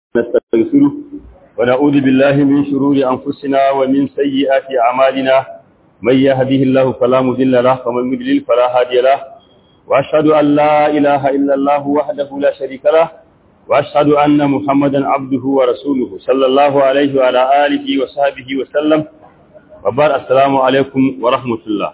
نستغفره ونعوذ بالله من شرور أنفسنا ومن سيئات أعمالنا من يهده الله فلا مضل له ومن يضلل فلا هادي له وأشهد أن لا إله إلا الله وحده لا شريك له وأشهد أن محمدا عبده ورسوله صلى الله عليه وعلى آله وصحبه وسلم وبار السلام عليكم ورحمة الله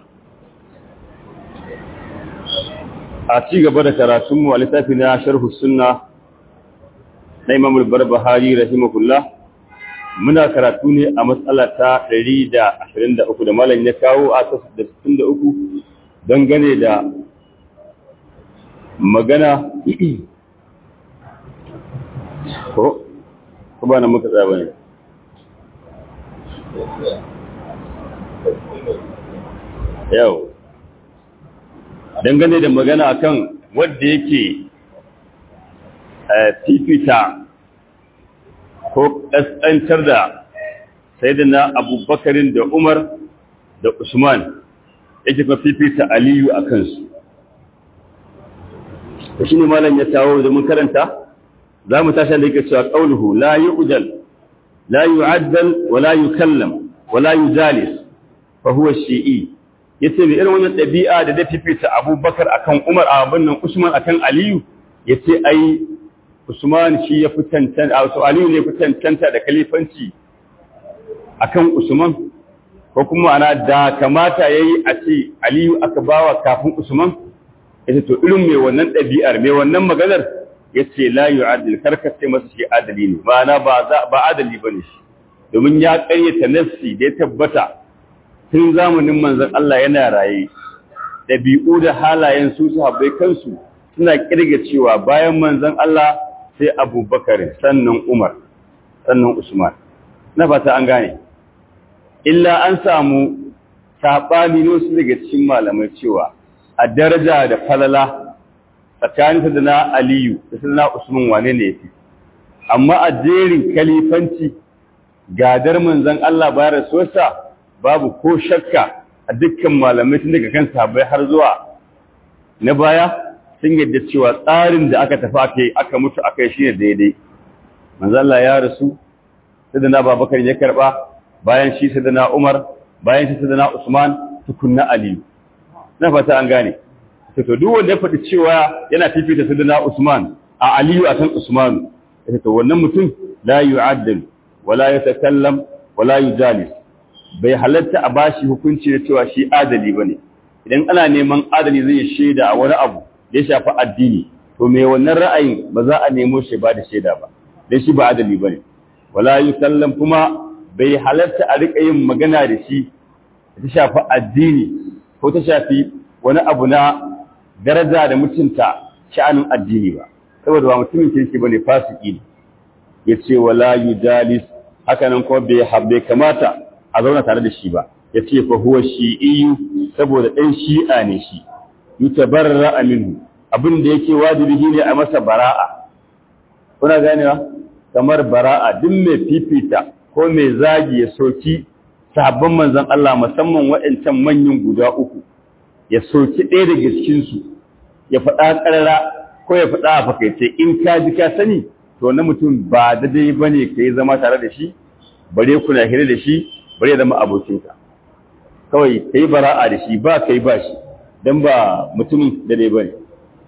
أتيك بدك راتم ولتافنا شرح السنة na imamul barbahari rahimahullah muna karatu ne a matsala ta 123 da malam ya kawo a 63 dangane da magana ko ko ba na muka tsaba ne yau dangane da magana akan wadda yake fifita ko ƙasƙantar da sai da na abubakarin da umar da usman yake kuma fifita aliyu a kansu da shi ne malam ya tawo da mun karanta za mu tashi da yake cewa ƙaunuhu la yi ujal la yi addal wa la yi kallam wa la yi jalis fa huwa shi'i ya ce mai irin wannan ɗabi'a da da fifita abubakar akan umar a abin nan usman akan aliyu ya ce ai Usman shi ya fi cancanta, wato Aliyu ne fi cancanta da kalifanci akan Usman, ko kuma ana da kamata ya yi a ce Aliyu aka bawa kafin Usman, ya to irin mai wannan ɗabi'ar, mai wannan maganar ya ce layu adil, karkace masa shi adali ne, ma'ana ba adali ba ne shi, domin ya ƙaryata nassi da ya tabbata tun zamanin manzon Allah yana raye, ɗabi'u da halayen su sahabbai kansu suna ƙirga cewa bayan manzon Allah sai abubakar sannan umar sannan usman na fata an gane illa an samu saɓani su daga cikin malamai cewa a daraja da falala tsakanin da na aliyu da na usman wane ne yafi amma a jerin kalifanci gadar manzon Allah bayan rasuwarsa babu ko shakka a dukkan malamai tun daga kan sahabbai har zuwa na baya sun yadda cewa tsarin da aka tafi aka yi aka mutu aka yi shi ne daidai manzala ya rasu sadana babakar ya karba bayan shi sadana umar bayan shi sadana usman tukunna aliyu na fata an gane to duk wanda ya faɗi cewa yana fifita sadana usman a aliyu akan usman to wannan mutum la yu'addal wala yatakallam wala yujalis bai halatta a bashi hukunci da cewa shi adali bane idan ana neman adali zai shaida a wani abu da ya shafi addini to me wannan ra'ayin ba za a nemo shi ba da shaida ba dan shi ba adali bane wala yusallam kuma bai halarta a rika yin magana da shi ta shafi addini ko ta shafi wani abu na daraja da mutunta sha'anin addini ba saboda ba mutumin kirki bane fasiki ne yace wala yujalis haka nan kuma bai habbe kamata a zauna tare da shi ba yace fa huwa shi'iyyu saboda dan shi'a ne shi yutabarra minhu abin da yake wajibi ne a masa bara'a kuna ganewa kamar bara'a duk mai fifita ko mai zagi ya soki sabon manzon Allah musamman waɗancan manyan guda uku ya soki ɗaya daga cikin su ya faɗa ƙarara ko ya faɗa a fakaice in ka ji ka sani to na mutum ba daidai bane ka yi zama tare da shi bare kuna hira da shi bare ya zama abokinka kawai ka yi bara'a da shi ba ka yi ba shi don ba mutumin da dai bane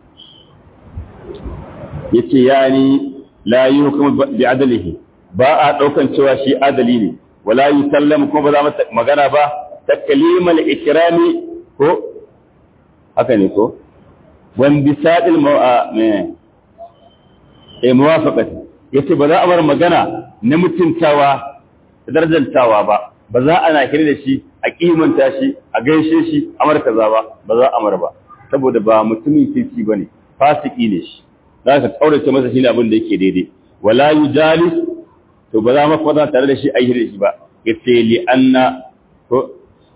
yace yani la yuhkamu bi adalihi ba a daukan cewa shi adali ne wala yusallamu kuma ba za masa magana ba taklimal ikrami ko haka ne ko wan bisadil ma'a eh muwafaqati yace ba za a bar magana na mutuntawa da darajantawa ba ba za ana kire da shi a kimanta shi a gaishe shi amar kaza ba ba za a ba saboda ba mutumin kirki bane fasiki ne shi za ka tsaurace masa shi ne abin da yake daidai wala yujalis to ba za mu kwata tare da shi a yi da shi ba yace li anna ko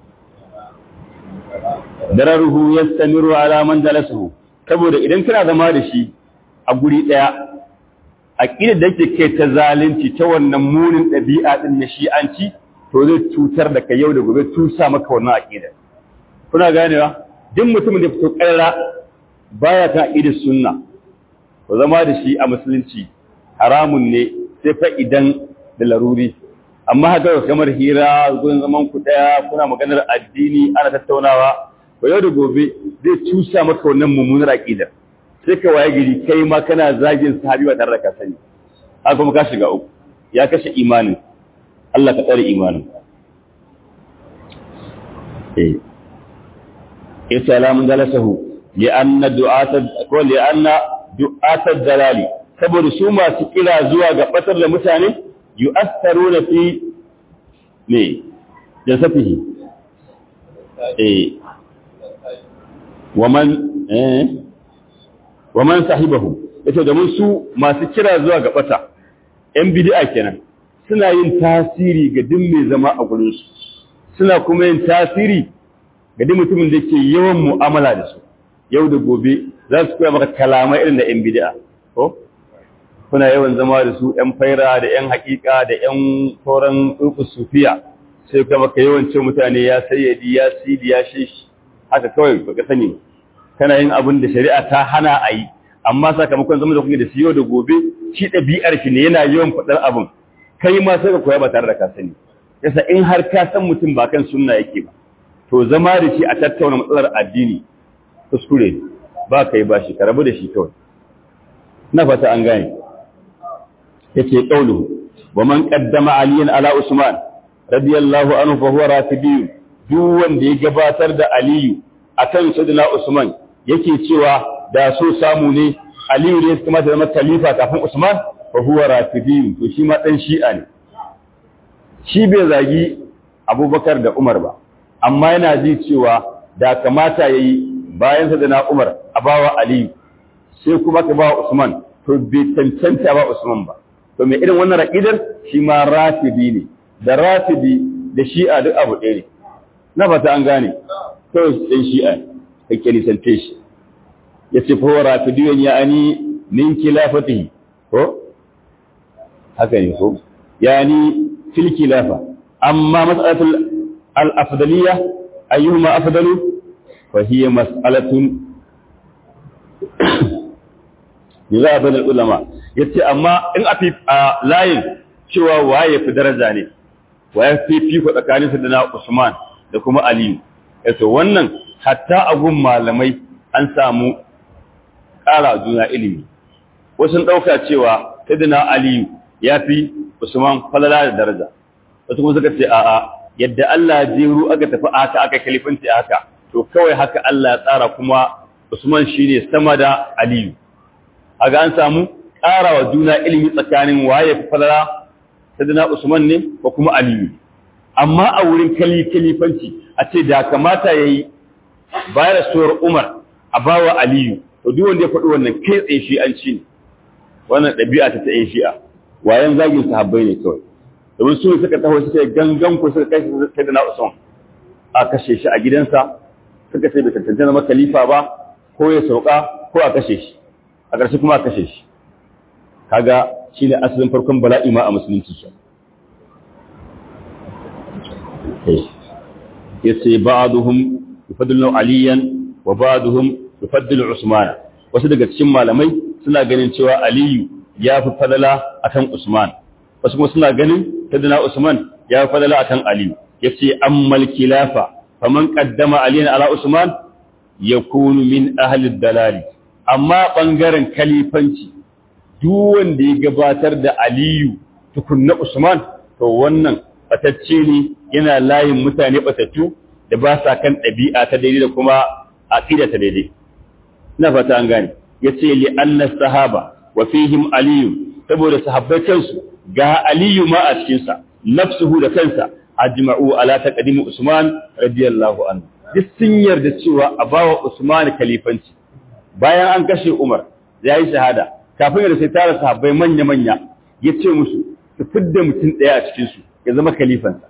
dararuhu yastamiru ala man jalasuhu saboda idan kana zama da shi a guri daya aqidar da yake kai ta zalunci ta wannan munin dabi'a din na shi'anci to zai cutar da kai yau da gobe tusa maka wannan aqida kuna ganewa duk mutumin da fito karara baya ta aqidar sunna ko zama da shi a musulunci haramun ne sai fa idan da laruri amma haka kamar hira gurin zaman ku daya kuna maganar addini ana tattaunawa ko yau da gobe zai cusa maka wannan mummunar aqidar sai ka waye gari kai ma kana zagin sahabi ba tare da ka sani haka kuma ka shiga uku ya kashe imanin Allah ka tsare imanin eh ita lamun dalasahu li anna du'ata ko li anna du'ata dalali saboda su masu kira zuwa ga batar da mutane yu'atharuna fi ne jasafihi eh waman eh waman sahibahu yace da su masu kira zuwa ga bata yan bid'a kenan suna yin tasiri ga duk mai zama a gurin su suna kuma yin tasiri ga duk mutumin da yake yawan mu'amala da su yau da gobe za su koya maka kalamai irin da yan bid'a ko kuna yawan zama da su yan faira da yan hakika da yan sauran tsurkus sufiya sai kuma ka yawan ce mutane ya sayyadi ya sidi ya shishi haka kawai baka sani kana yin abin da shari'a ta hana a yi amma sakamakon zama da kuke da siyo da gobe shi ɗabi'ar shi ne yana yawan faɗar abin kai ma sai ka koya ba tare da ka sani yasa in har ka san mutum ba kan sunna yake ba to zama da shi a tattauna matsalar addini kuskure ba kai ba shi ka rabu da shi kawai na fata an gane yake kaulu wa man qaddama aliyan ala usman radiyallahu anhu fa huwa rafidi duk wanda ya gabatar da aliyu akan sayyidina usman yake cewa da so samu ne aliyu ne kuma da zama khalifa kafin usman fa huwa rafidi to shi ma dan shi'a ne shi bai zagi abubakar da umar ba amma yana ji cewa da kamata yayi bayan sayyidina umar a bawa aliyu sai kuma ka bawa usman to bai cancanta ba usman ba to mai irin wannan raƙidar shi ma rafidi ne da rafidi da shi'a duk abu ɗaya ne na fata an gane kawai ɗan shi'a kake nisante shi ya ce fa rafidiyon ya ani min kilafatihi ko haka ne ko ya ni fil kilafa amma mas'alatul al-afdaliyya ayyuhuma afdalu fa hiya mas'alatun za a ulama ya ce amma in a layin cewa waye fi daraja ne waye fi fiko tsakanin su da na Usman da kuma Aliyu yato wannan hatta a gun malamai an samu ƙara juna ilimi wasu ɗauka cewa sayyidina Aliyu ya fi Usman falala da daraja wasu kuma suka ce a'a yadda Allah jeru aka tafi aka aka kalifanci haka to kawai haka Allah ya tsara kuma Usman shine sama da Aliyu aga an samu ƙarawa juna ilimi tsakanin waye fi falala sadana Usman ne ko kuma Aliyu amma a wurin kalifanci a ce da kamata yayi bayar da suwar Umar a bawa Aliyu to duk wanda ya faɗi wannan kai tsaye shi an ci ne wannan ɗabi'a ta ta'in shi'a wayan zagin sahabbai ne kawai domin su suka taho suka gangan ku suka kai sadana Usman a kashe shi a gidansa suka ce bai tantance zama khalifa ba ko ya sauka ko a kashe shi a ƙarshe kuma a kashe shi kaga shi ne asalin farkon bala'i ma a musulunci shi ya ce ba'aduhum yufaddilu aliyan wa ba'aduhum yufaddilu usman wasu daga cikin malamai suna ganin cewa aliyu ya fi fadala akan usman wasu kuma suna ganin tadina usman ya fi fadala akan aliyu yace ammal khilafa faman qaddama aliyan ala usman yakunu min ahli dalali amma ɓangaren kalifanci duk wanda ya gabatar da aliyu tukunna usman to wannan batacce ne yana layin mutane batattu da ba sa kan ɗabi'a ta daidai da kuma aqida ta daidai ina fata an gane yace li anna sahaba wa fihim aliyu saboda sahabbai kansu ga aliyu ma a cikin sa nafsuhu da kansa ajma'u ala taqdim usman radiyallahu anhu duk sun yarda cewa a bawa usman kalifanci bayan an kashe Umar ya yi shahada kafin da sai tara sahabbai manya-manya ya ce musu su fidda mutum ɗaya a cikinsu ya zama kalifansa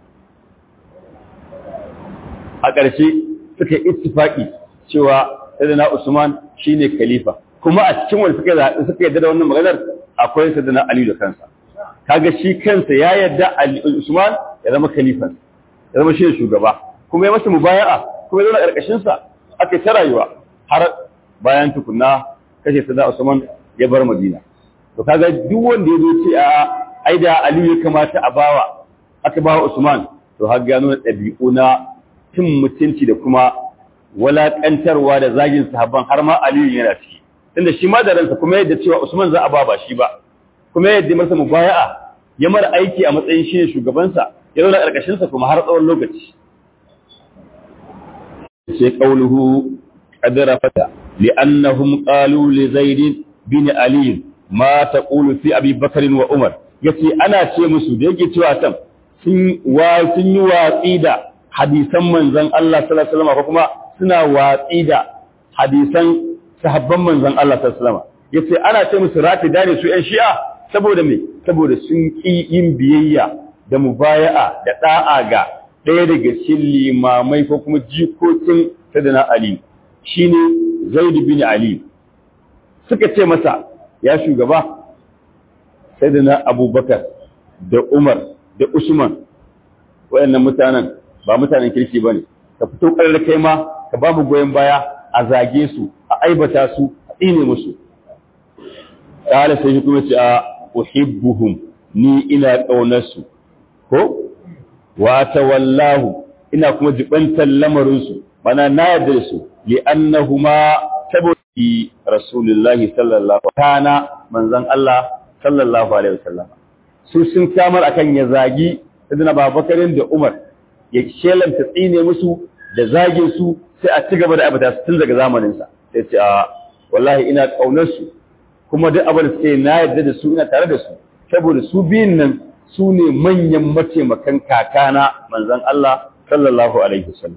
a ƙarshe suka yi ittifaƙi cewa sadana Usman shine khalifa kuma a cikin wanda suka zaɓi suka yarda da wannan maganar akwai sadana Ali da kansa kaga shi kansa ya yarda Usman ya zama khalifansa ya zama shi shugaba kuma ya masa mubaya'a kuma ya zama ƙarƙashin sa aka ta rayuwa har bayan tukunna kashe sada Usman ya bar Madina to kaga duk wanda ya zo ce a ai da aliyu ya kamata a bawa aka bawa usman to har gano ɗabi'u na cin mutunci da kuma walaƙantarwa da zagin sahabban har ma aliyu yana ciki tunda shi ma da ransa kuma yadda cewa usman za a ba ba shi ba kuma yadda masa mubaya'a ya mara aiki a matsayin shi ne shugabansa ya zauna ƙarƙashinsa kuma har tsawon lokaci sai qauluhu qadara fata li'annahum qalu li zaid bin ali ma taqulu fi abi bakr wa umar yace ana ce musu da yake cewa tan sun wa sun yi watsi da hadisan manzon Allah sallallahu alaihi wasallam ko kuma suna watsi da hadisan sahabban manzon Allah sallallahu alaihi wasallam yace ana ce musu rafida ne su ƴan shi'a saboda me saboda sun ki yin biyayya da mubaya'a da da'a ga ɗaya daga cikin limamai ko kuma jikokin sadana Ali shine Zaid bin Ali suka ce masa ya shugaba sadana Abubakar da Umar da Usman wayannan mutanen ba mutanen kirki bane ka fito ƙarar kai ma ka ba mu goyen baya a zage su a aibata su a tsine musu kala sai kuma ce a uhibbuhum ni ina ƙaunar su ko wa tawallahu ina kuma jibantar lamarin su bana na yarda su li annahuma saboda rasulullahi sallallahu kana manzon Allah sallallahu alaihi wasallam su sun kamar akan ya zagi sadana babakarin da Umar ya shelanta tsine musu da zagin su sai a ci gaba da abata su tun daga zamanin sa sai ce a wallahi ina kaunar su kuma duk abin da suke na yarda da su ina tare da su saboda su biyun nan su ne manyan mataimakan kakana manzon Allah sallallahu alaihi wasallam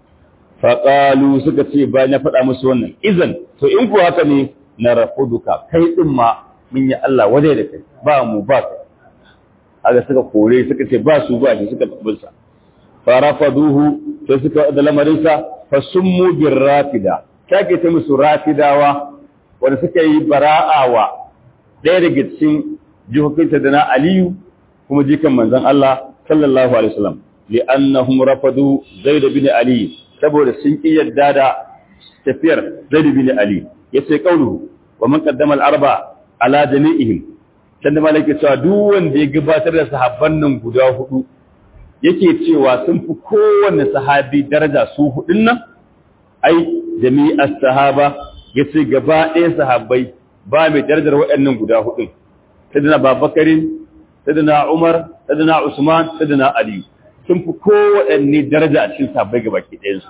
faƙalu suka ce bayan ya faɗa musu wannan izan to in ku haka ne na rafuduka kai ɗin ma mun yi Allah wadai da kai ba mu ba kai haka suka kore suka ce ba su ba shi suka tabbinsa farafaduhu sai suka da lamarinsa fa summu bir rafida kake ta musu rafidawa wanda suka yi bara'awa ɗaya daga cikin jihohinta da na aliyu kuma jikan manzon Allah sallallahu alaihi wasallam li'annahum rafadu zaid bin ali saboda sun ƙi yadda da tafiyar Zaid bin Ali yace kauluhu wa man qaddama al-arba ala jami'ihim sanda malaka cewa duk wanda ya gabatar da sahabban nan guda hudu yake cewa sun fi kowanne sahabi daraja su hudun nan ai jami'as sahaba yace gaba ɗaya sahabbai ba mai darajar waɗannan guda hudun sadana babakarin sadana umar sadana usman sadana ali sun fi kowaɗanne daraja a cikin sahabbai ga baki ɗayansu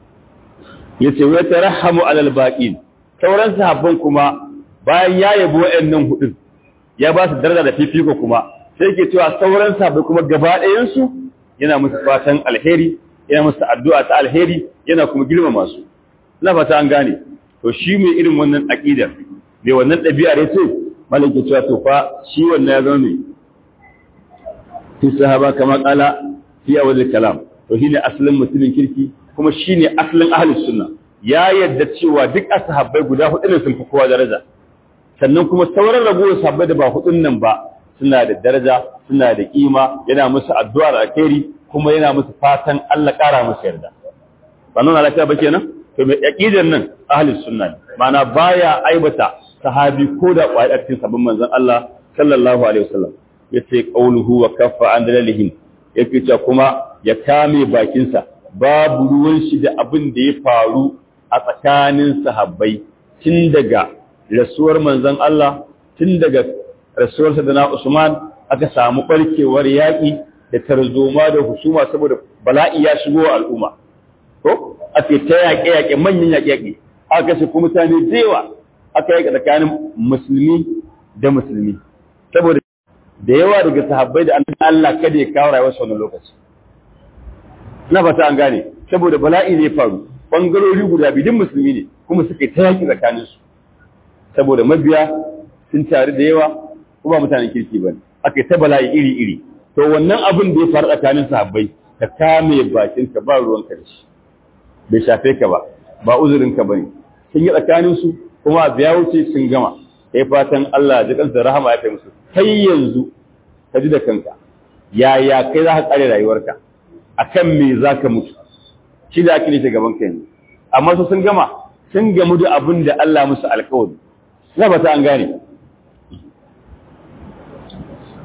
ya ce wai ta rahamu alal baƙin sauran sahabban kuma bayan ya yabi waɗannan hudun ya ba su daraja da fifiko kuma sai ke cewa sauran sahabbai kuma gaba ɗayansu yana musu fatan alheri yana musu addu'a ta alheri yana kuma girmama su ina fata an gane to shi mai irin wannan aƙidar mai wannan ɗabi'ar ya ce malaka cewa to fa shi wannan ya zama mai fi sahaba kama kala fi awal kalam to shine asalin mutumin kirki kuma shine asalin ahlus sunna ya yadda cewa duk ashabbai guda hudu ne sun fi kowa daraja sannan kuma sauran ragowar sahabbai da ba hudun nan ba suna da daraja suna da kima yana musu addu'a da alkhairi kuma yana musu fatan Allah kara musu yarda ba nuna lafiya ba kenan to mai aqidan nan ahlus sunna ne ma'ana baya aibata sahabi ko da ƙwayar cikin sabon manzon Allah sallallahu alaihi wasallam yace qauluhu wa kaffa an dalalihim yake cewa kuma ya kame bakinsa babu ruwan shi da abin da ya faru a tsakanin sahabbai tun daga rasuwar manzon Allah tun daga rasuwar sadana Usman aka samu barkewar yaƙi da tarzoma da husuma saboda bala'i ya shigo al'umma ko ake ta yaƙe yaƙe manyan yaƙe yaƙe aka kashe kuma mutane da yawa aka yaƙe tsakanin musulmi da musulmi saboda da yawa daga sahabbai da Allah kada ya kawo rayuwar wannan lokaci na fata an gane saboda bala'i ne faru bangarori guda biyu musulmi ne kuma suka ta yaki tsakanin su saboda mabiya sun tare da yawa kuma mutanen kirki bane aka ta bala'i iri iri to wannan abin da ya faru tsakanin sahabbai ka kame bakin ka ba ruwan ka da shi bai shafe ka ba ba uzurin ka bane sun yi tsakanin su kuma biya wuce sun gama kai fatan Allah ya kansa rahama ya kai musu kai yanzu ka ji da kanka yaya kai za ka kare rayuwarka akan me za ka mutu shi da ake nufi gaban kai amma su sun gama sun gamu da abin da Allah musu alkawari na ba ta an gane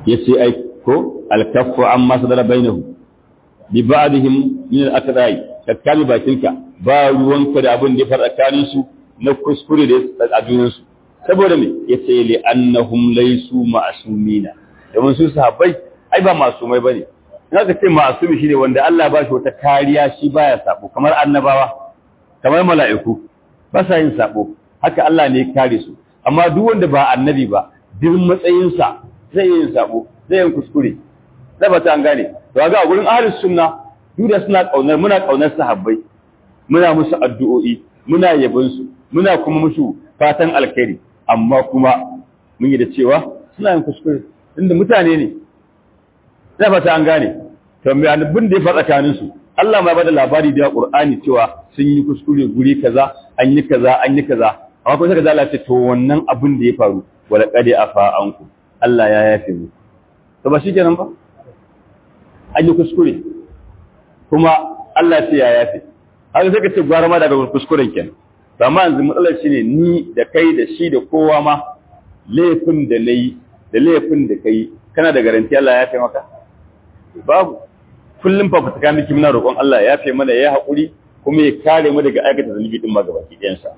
yace ai ko al-kaffu amma sadara bainahu bi ba'dihim min al-aqdai kakkani bakinka ba ruwanka da abin da ya fara tsakanin su na kuskure da tsakanin su saboda me yace li annahum laysu ma'sumina domin su sahabbai ai ba masumai bane in aka ce ma'sumi shine wanda Allah ba shi wata kariya shi baya sabo kamar annabawa kamar mala'iku ba sa yin sabo haka Allah ne ya kare su amma duk wanda ba annabi ba duk matsayinsa zai yin sabo zai yin kuskure zai ba ta an gane to ga a gurin ahlus sunna duk da suna kaunar muna kaunar sahabbai muna musu addu'o'i muna yabon su muna kuma musu fatan alkhairi amma kuma mun yi da cewa suna yin kuskure inda mutane ne zai ba ta an gane to me annabin da ya faɗa tsakanin su Allah ma bada labari da Qur'ani cewa sun yi kuskure guri kaza an yi kaza an yi kaza amma kuma saka Allah ce to wannan abin da ya faru wala qad afa anku Allah ya yafe mu to ba shikenan ba an yi kuskure kuma Allah ya ce ya yafe haka sai ka ce gwara ma daga kuskuren kenan to amma yanzu matsalar shine ni da kai da shi da kowa ma laifin da nayi da laifin da kai kana da garanti Allah ya yafe maka babu kullum fa fata miki muna roƙon Allah ya yafe mana ya haƙuri kuma ya kare mu daga aikata zalunci din ma gabaki ɗayan sa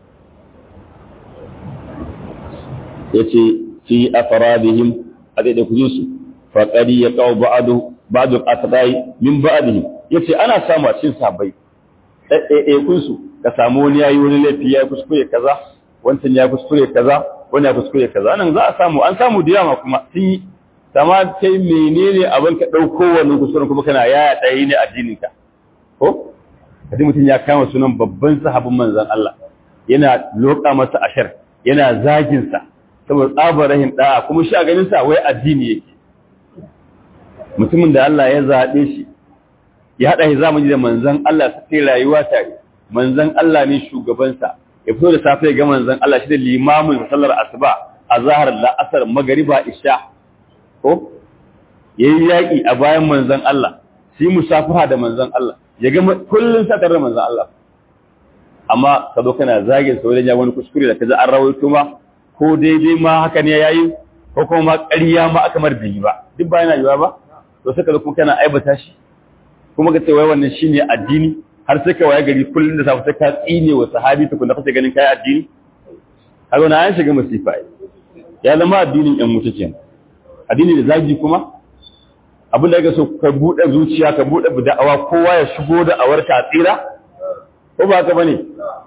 yace fi afradihim a da kujin su fa qad yaqau ba'du ba'du al-atbai min ba'dihim yace ana samu a cikin sabai eh kun su ka samu wani yayi wani laifi ya kuskure kaza wancan ya kuskure kaza wani ya kuskure kaza nan za a samu an samu da yawa kuma sun yi sama kai menene abin ka ɗauko wannan kuskuren kuma kana yaya ɗaya ne addinin ka ko kaji mutum ya kama sunan babban sahabin manzon Allah yana loka masa ashar yana zagin sa saboda tsabar rahim da'a kuma shi a ganin sa wai addini yake mutumin da Allah ya zaɓe shi ya haɗa shi zamani da manzon Allah su kai rayuwa tare manzon Allah ne shugabansa ya fito da safe ga manzon Allah shi da limamin sallar asuba a zahar la'asar magariba isha ko yayi yaki a bayan manzon Allah shi musafaha da manzon Allah ya ga kullun sakar da manzon Allah amma ka zo kana zagin sa wajen ya wani kuskure da kaza an rawaito ma ko daidai ma haka ne yayi ko kuma ma ƙarya ma aka mar biyi ba duk ba yana yiwa ba to sai ka zo kuma kana aibata shi kuma ka ce wai wannan shine addini har sai ka waye gari kullun da safe sai ka tsine wa sahabi tukun da kace ganin kai addini kaga na an shiga masifa ya zama addinin yan mutu kenan addini da zagi kuma abin da ake so ka buɗe zuciya ka buɗe da'awa kowa ya shigo da awarka a tsira ko ba ka bane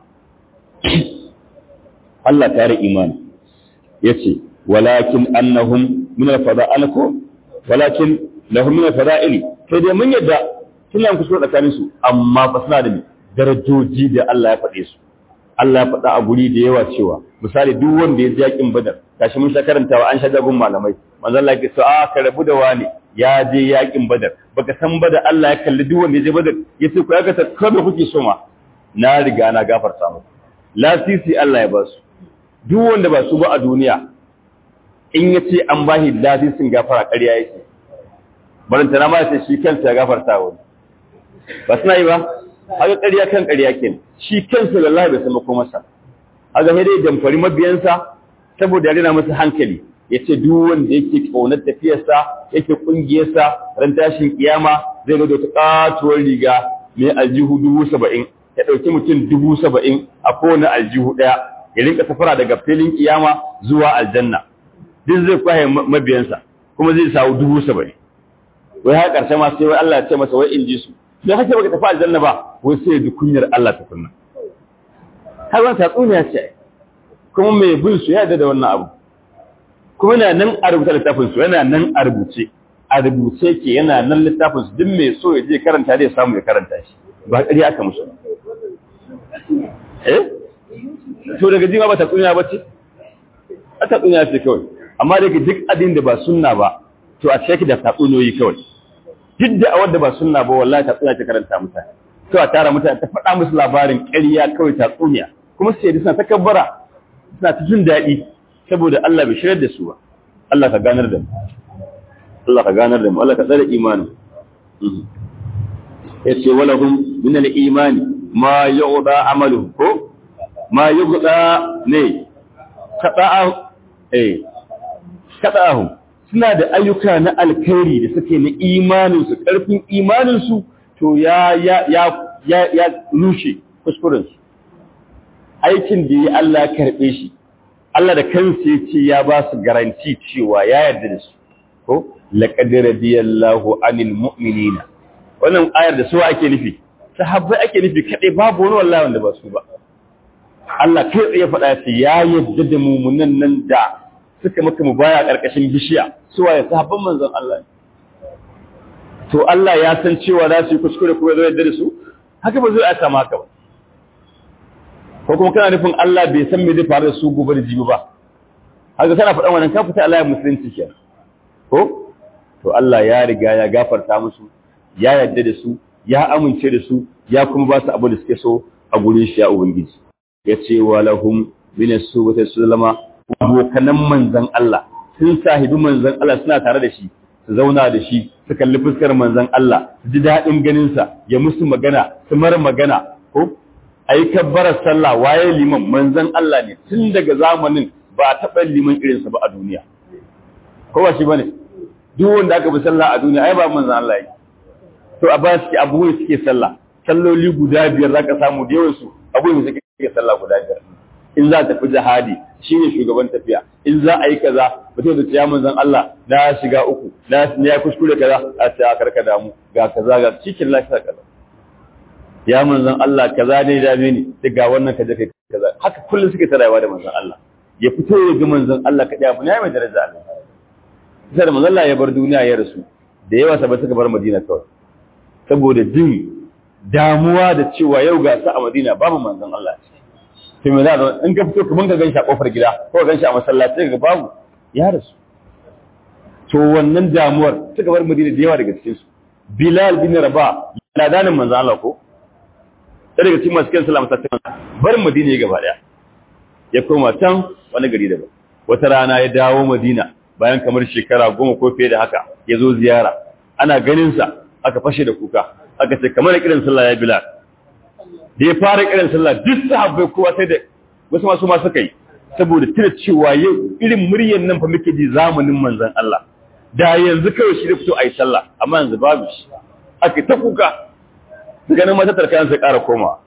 Allah ta yi imani yace walakin annahum min al-fada'il ko walakin lahum min al-fada'il sai dai mun yadda suna kusa tsakanin su amma fa suna da darajoji da Allah ya faɗe su Allah ya faɗa a guri da yawa cewa misali duk wanda ya ji yakin badar kashi mun sha karantawa an sha jagun malamai manzon Allah ya ce a ka rabu da wani ya je yakin badar baka san ba da Allah ya kalli duk wanda ya je badar ya ce ku ya gata kada kuke so ma na riga na gafarta muku lasisi Allah ya ba su duk wanda ba su ba a duniya in ya ce an bashi lasisin gafara ƙarya yake baranta na ma ya ce shi kansa ya gafarta wani ba suna yi ba haka ƙarya kan ƙarya kenan shi kansa wallahi bai san makomarsa haka sai dai damfari mabiyansa saboda ya rina masa hankali ya ce duk wanda yake ƙaunar tafiyarsa yake ƙungiyarsa ran tashin kiyama zai zo da wata ƙatuwar riga mai aljihu dubu saba'in ya ɗauki mutum dubu saba'in a kowane aljihu ɗaya ya rinka safara daga filin kiyama zuwa aljanna duk zai kwaye mabiyansa kuma zai samu dubu saba'in wai har ƙarshe ma sai wai Allah ya ce masa wai in ji su da kake baka tafi aljanna ba wai sai ya kunyar Allah ta kunna har wani tatsuniya ce kuma mai bin su ya da wannan abu kuma yana nan a rubuta littafin su yana nan a rubuce a rubuce ke yana nan littafin su duk mai so ya je karanta zai samu ya karanta shi ba ƙarya aka musu eh to daga jima ba tatsuniya ba ce a tatsuniya ce kawai amma daga duk adin da ba sunna ba to a cikin da tatsuniyoyi kawai duk da a wadda ba sunna ba wallahi tatsuniya ta karanta mutane to a tara mutane ta faɗa musu labarin ƙarya kawai tatsuniya kuma sai da suna takabbara suna ta jin daɗi saboda Allah bai shirar da su ba Allah ka ganar da mu Allah ka ganar da mu Allah ka tsare imani yace walahum min al-imani ma yu'da amalu ko ma yu'da ne kada'a eh kada'ahum suna da ayyuka na alkhairi da suke na imaninsu ƙarfin imaninsu to ya ya ya ya ya rushe kuskurensu aikin da ya Allah karɓe shi Allah da kansa ya ce ya ba su garanti cewa ya yarda da su ko laqad radiyallahu anil mu'minina wannan ayar da su ake nufi sahabbai ake nufi kadai babu wani wallahi wanda ba su ba Allah kai tsaye faɗa ya ce ya yarda da mumunan nan da suka maka mu baya ƙarƙashin bishiya suwa ya sahabban manzon Allah to Allah ya san cewa za su yi kuskure ko zai yarda da su haka ba zai a sama haka ba ko kuma kana nufin Allah bai san me zai faru da su gobe da jibi ba haka kana faɗan wannan ka fita Allah ya musulunci ke ko to Allah ya riga ya gafarta musu ya yarda da su ya amince da su ya kuma ba su abu da suke so a gurin shi ya ubangiji ya ce wa lahum min as-subati sulama abokanan manzan Allah sun sahibi manzan Allah suna tare da shi su zauna da shi su kalli fuskar manzan Allah su ji daɗin ganinsa ya musu magana su mara magana ko a yi kabbarar sallah waye liman manzan Allah ne tun daga zamanin ba a taɓa liman irinsa ba a duniya ko ba shi ba ne duk wanda aka bi sallah a duniya ai ba manzan Allah yi to a ba su ke abubuwan suke sallah salloli guda biyar za ka samu da yawansu abubuwan suke sallah guda biyar in za ta fi jihadi shine shugaban tafiya in za a yi kaza mutum da ciya manzon Allah na shiga uku na ya kuskure kaza a ce a karka damu ga kaza ga cikin lafiya kaza ya manzon Allah kaza ne da ni sai ga wannan kaje kai kaza haka kullum suke ta rayuwa da manzon Allah ya fito ya ga manzon Allah kadai abu ne mai daraja Allah sai da manzon Allah ya bar duniya ya rasu da yawa sabai suka bar Madina kawai saboda jin damuwa da cewa yau ga sa a Madina babu manzon Allah sai mai zaɗa in ka fito kaman ka gan shi a ƙofar gida ko gan shi a masallaci ga babu ya rasu to wannan damuwar suka bar madina da yawa daga cikin su bilal bin raba ladanin manzo Allah ko sai daga cikin masu kan salama sai bar madina ya gaba daya ya koma can wani gari daban wata rana ya dawo madina bayan kamar shekara goma ko fiye da haka ya zo ziyara ana ganin sa aka fashe da kuka aka ce kamar kiran sallah ya bilal da ya fara kiran sallah duk sahabbai kowa sai da wasu masu ma suka yi saboda tuna cewa yau irin muryar nan fa muke ji zamanin manzon Allah da yanzu kawai shi da fito ayi sallah amma yanzu babu shi aka ta kuka daga nan mata tarkan sai ƙara komawa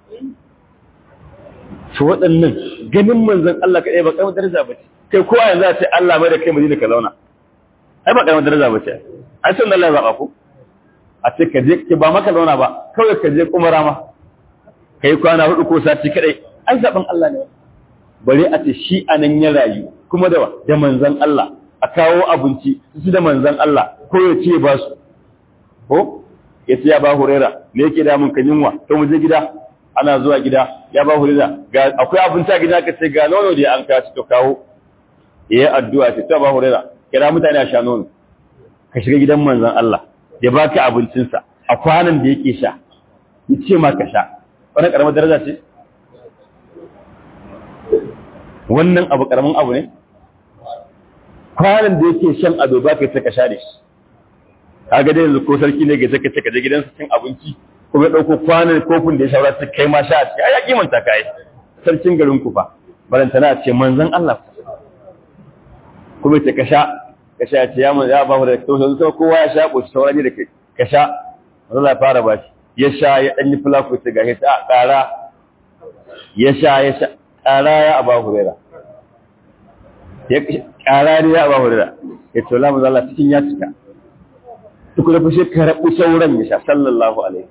to waɗannan ganin manzon Allah kaɗai ba kamar daraja ba ce kai kowa yanzu a ce Allah mai da kai madina ka zauna ai ba kamar daraja ba ce ai sun Allah ya zaɓa ku a ce ka je ba maka zauna ba kawai ka je umara ma kai kwana hudu ko sati kadai ai zaben Allah ne bare a ce shi anan ya rayu kuma da da manzon Allah a kawo abinci su da manzon Allah ko ya ce ba su ko ya ce ya ba hurera me yake da mun kan yunwa to mu je gida ana zuwa gida ya ba hurera ga akwai abinci a gida ka ce ga nono da an kawo to kawo yayi addu'a ce ta ba hurera kira mutane a sha nono ka shiga gidan manzon Allah ya baka abincinsa a kwanan da yake sha ya ce ma ka sha wannan karamar daraja ce wannan abu karamin abu ne kwanan da yake shan ado ba ka ce ka sha da shi kaga dai yanzu ko sarki ne ga ce ka ce ka je gidansa cin abinci kuma ya dauko kwanan kofin da ya shawara ta kai ma sha a ciki ai ya kimanta kai sarkin garin ku fa barantana a ce manzon Allah kuma ce ka sha ka sha ce ya ya ba da to sai kowa ya sha ko sauran ne da kai ka sha Allah ya fara ba shi ya sha ya ɗanyi fulaku ta gashi ta ƙara ya sha ya sha ƙara ya aba hurera ya ƙara ne ya aba hurera ya ce lamu zala cikin ya cika duk da fashe ka rabu sauran ya sha sallallahu alaihi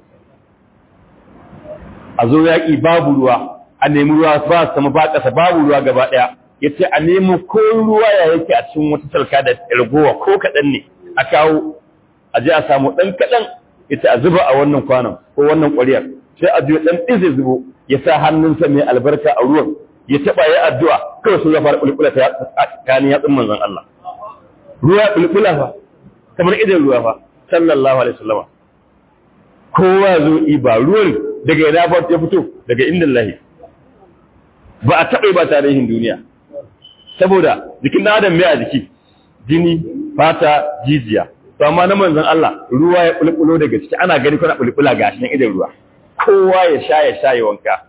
a zo yaƙi babu ruwa a nemi ruwa ba sama ba ƙasa babu ruwa gaba ɗaya ya ce a nemo ko ruwa ya yake a cikin wata salka da ragowa ko kaɗan ne a kawo a je a samu ɗan kaɗan ita a zuba a wannan kwanon ko wannan ƙwariyar sai a juya ɗan ɗin zai zubo ya sa hannunsa mai albarka a ruwan ya taɓa ya addu'a kawai sun ya fara ƙulƙula ta tsakanin yatsun manzon Allah ruwa ƙulƙula fa kamar idan ruwa fa sallallahu alaihi wasallama kowa zo iba ruwan daga ina ba ya fito daga inda lahi ba a taɓa ba tarihin duniya saboda jikin ɗan adam mai a jiki jini fata jijiya to amma na manzon Allah ruwa ya bulbulo daga ciki ana gani kuna bulbula ga shi idan ruwa kowa ya sha ya sha ya wanka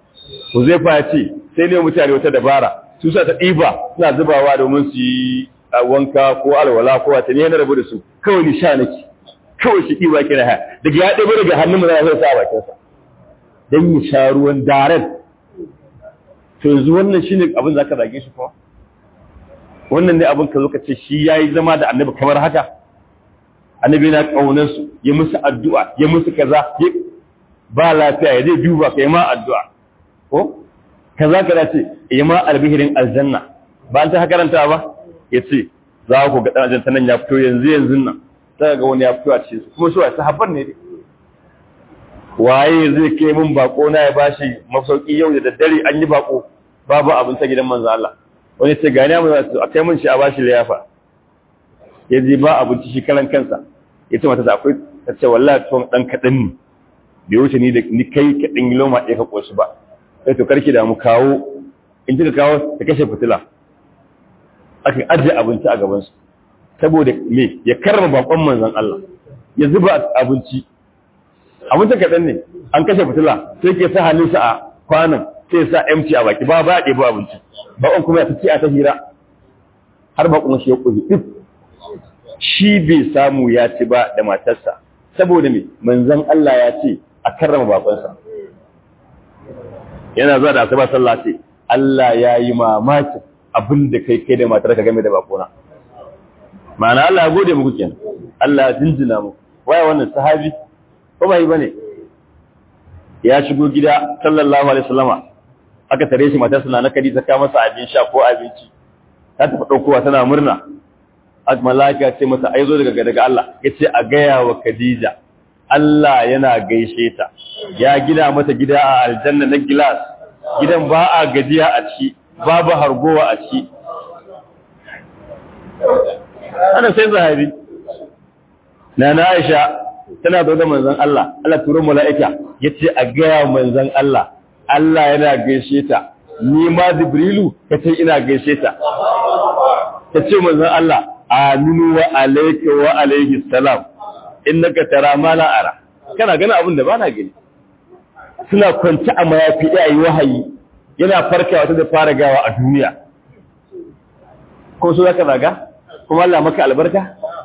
Huzaifa ya ce sai ne mutane wata dabara su sa ta ɗiba suna zubawa domin su yi wanka ko alwala ko wata ne na rabu da su kawai ni sha nake kawai shi ɗiba kira ha daga ya ɗaya daga hannun mu za a sa a bakinsa don ya sha ruwan daren to yanzu wannan shine abin za ka zage shi kuma wannan ne abin ka zo ka ce shi ya yi zama da annabi kamar haka annabi na ƙaunar su ya musu addu'a ya musu kaza ba lafiya ya zai duba ka yi ma addu'a ko kaza kaza ce ya ma albihirin aljanna ba an ta karanta ba ya ce za ku ga ɗan aljanna nan ya fito yanzu yanzu nan sai ga wani ya fito a cikin su kuma shi wa sahabban ne waye zai kai min bako na ya bashi masauki yau da daddare an yi bako babu abin ta gidan manzo Allah wani ce gani mu za su akai min shi a bashi liyafa ya ji ba abinci shi karan kansa ya ce mata da akwai ta ce wallahi tuwon dan kaɗan ne bai wuce ni da ni kai kaɗan loma ɗaya ka ƙoshi ba sai to karki da mu kawo in kika kawo ta kashe fitila aka ajiye abinci a gabansu saboda me ya karrama bakon manzon Allah ya zuba abinci abincin kaɗan ne an kashe fitila sai ke sa hannunsa a kwanan sai sa empty a baki ba ba ya ɗebo abinci bakon kuma ya ta a ta hira har bakon shi ya ƙuzi duk shi bai samu ya ci ba da matarsa saboda me manzon Allah ya ce a karrama bakonsa yana zuwa da asuba sallah ce Allah ya yi mamakin abin da kai kai da matar ka game da bakona ma'ana Allah ya gode muku kenan Allah ya jinjina muku waya wannan sahabi ko bai bane ya shigo gida sallallahu alaihi wasallama aka tare shi matar na na kadi ta kawo masa abin sha ko abinci ta tafi daukowa tana murna ak malaka ce masa ai zo daga daga Allah yace a gaya wa Khadija Allah yana gaishe ta ya gida mata gida a aljanna na gilas gidan ba a gajiya a ciki babu hargowa a ciki ana sai zahabi na na Aisha tana da manzon Allah Allah turo mala'ika yace a gaya manzon Allah Allah yana gaishe ta ni ma Jibrilu kace ina gaishe ta tace manzon Allah aminu wa alayka wa alayhi salam innaka tara ma la ara kana gani abin da bana gani suna kwanci a mayafi da yi wahayi yana farkawa ta da fara gawa a duniya ko so zaka zaga kuma Allah maka albarka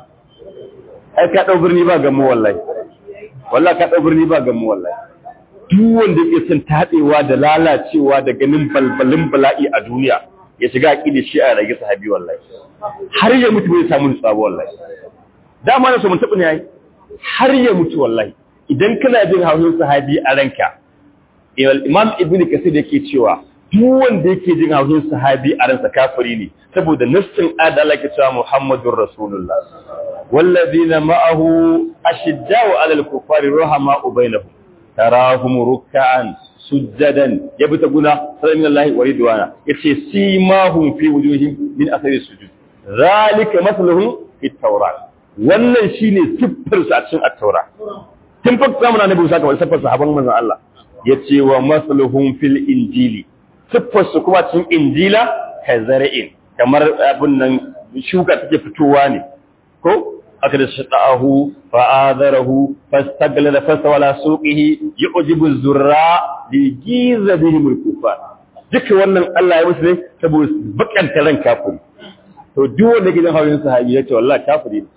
ai ka dau birni ba gammo wallahi wallahi ka dau birni ba gammo wallahi duk wanda yake son tadewa da lalacewa da ganin balbalin bala'i a duniya ya shiga aqidi shi a rage sahabi wallahi har ya mutu bai samu nutsuwa wallahi dama na so mun tabbata yayi har ya mutu wallahi idan kana jin haushin sahabi a ranka imam ibn kasir yake cewa duk wanda yake jin haushin sahabi a ransa kafiri ne saboda nassin adala ke cewa muhammadur rasulullah wallazina ma'ahu ashiddau 'alal kuffari rahama'u bainahum tarahum ruk'an sujjadan yabtaguna sallallahu wa ridwana yace simahum fi wujuhihim min athari sujud zalika mathaluhum fi tawrat wannan shine siffar sa cikin at-taura tun fa zamanin annabi Musa kamar siffar sahaban manzon Allah yace wa mathaluhum fil injili siffar su kuma cikin injila kazara'in kamar abin nan shuka take fitowa ne ko aka da shaɗa'ahu fa'adarahu fastaglada fasta wala suqihi yu'jibu zurra li giza bihi mulkufa duka wannan Allah ya musu ne saboda bakanta ran kafiri to duk wanda ke jin hawan sahabi ya ce wallahi kafiri ne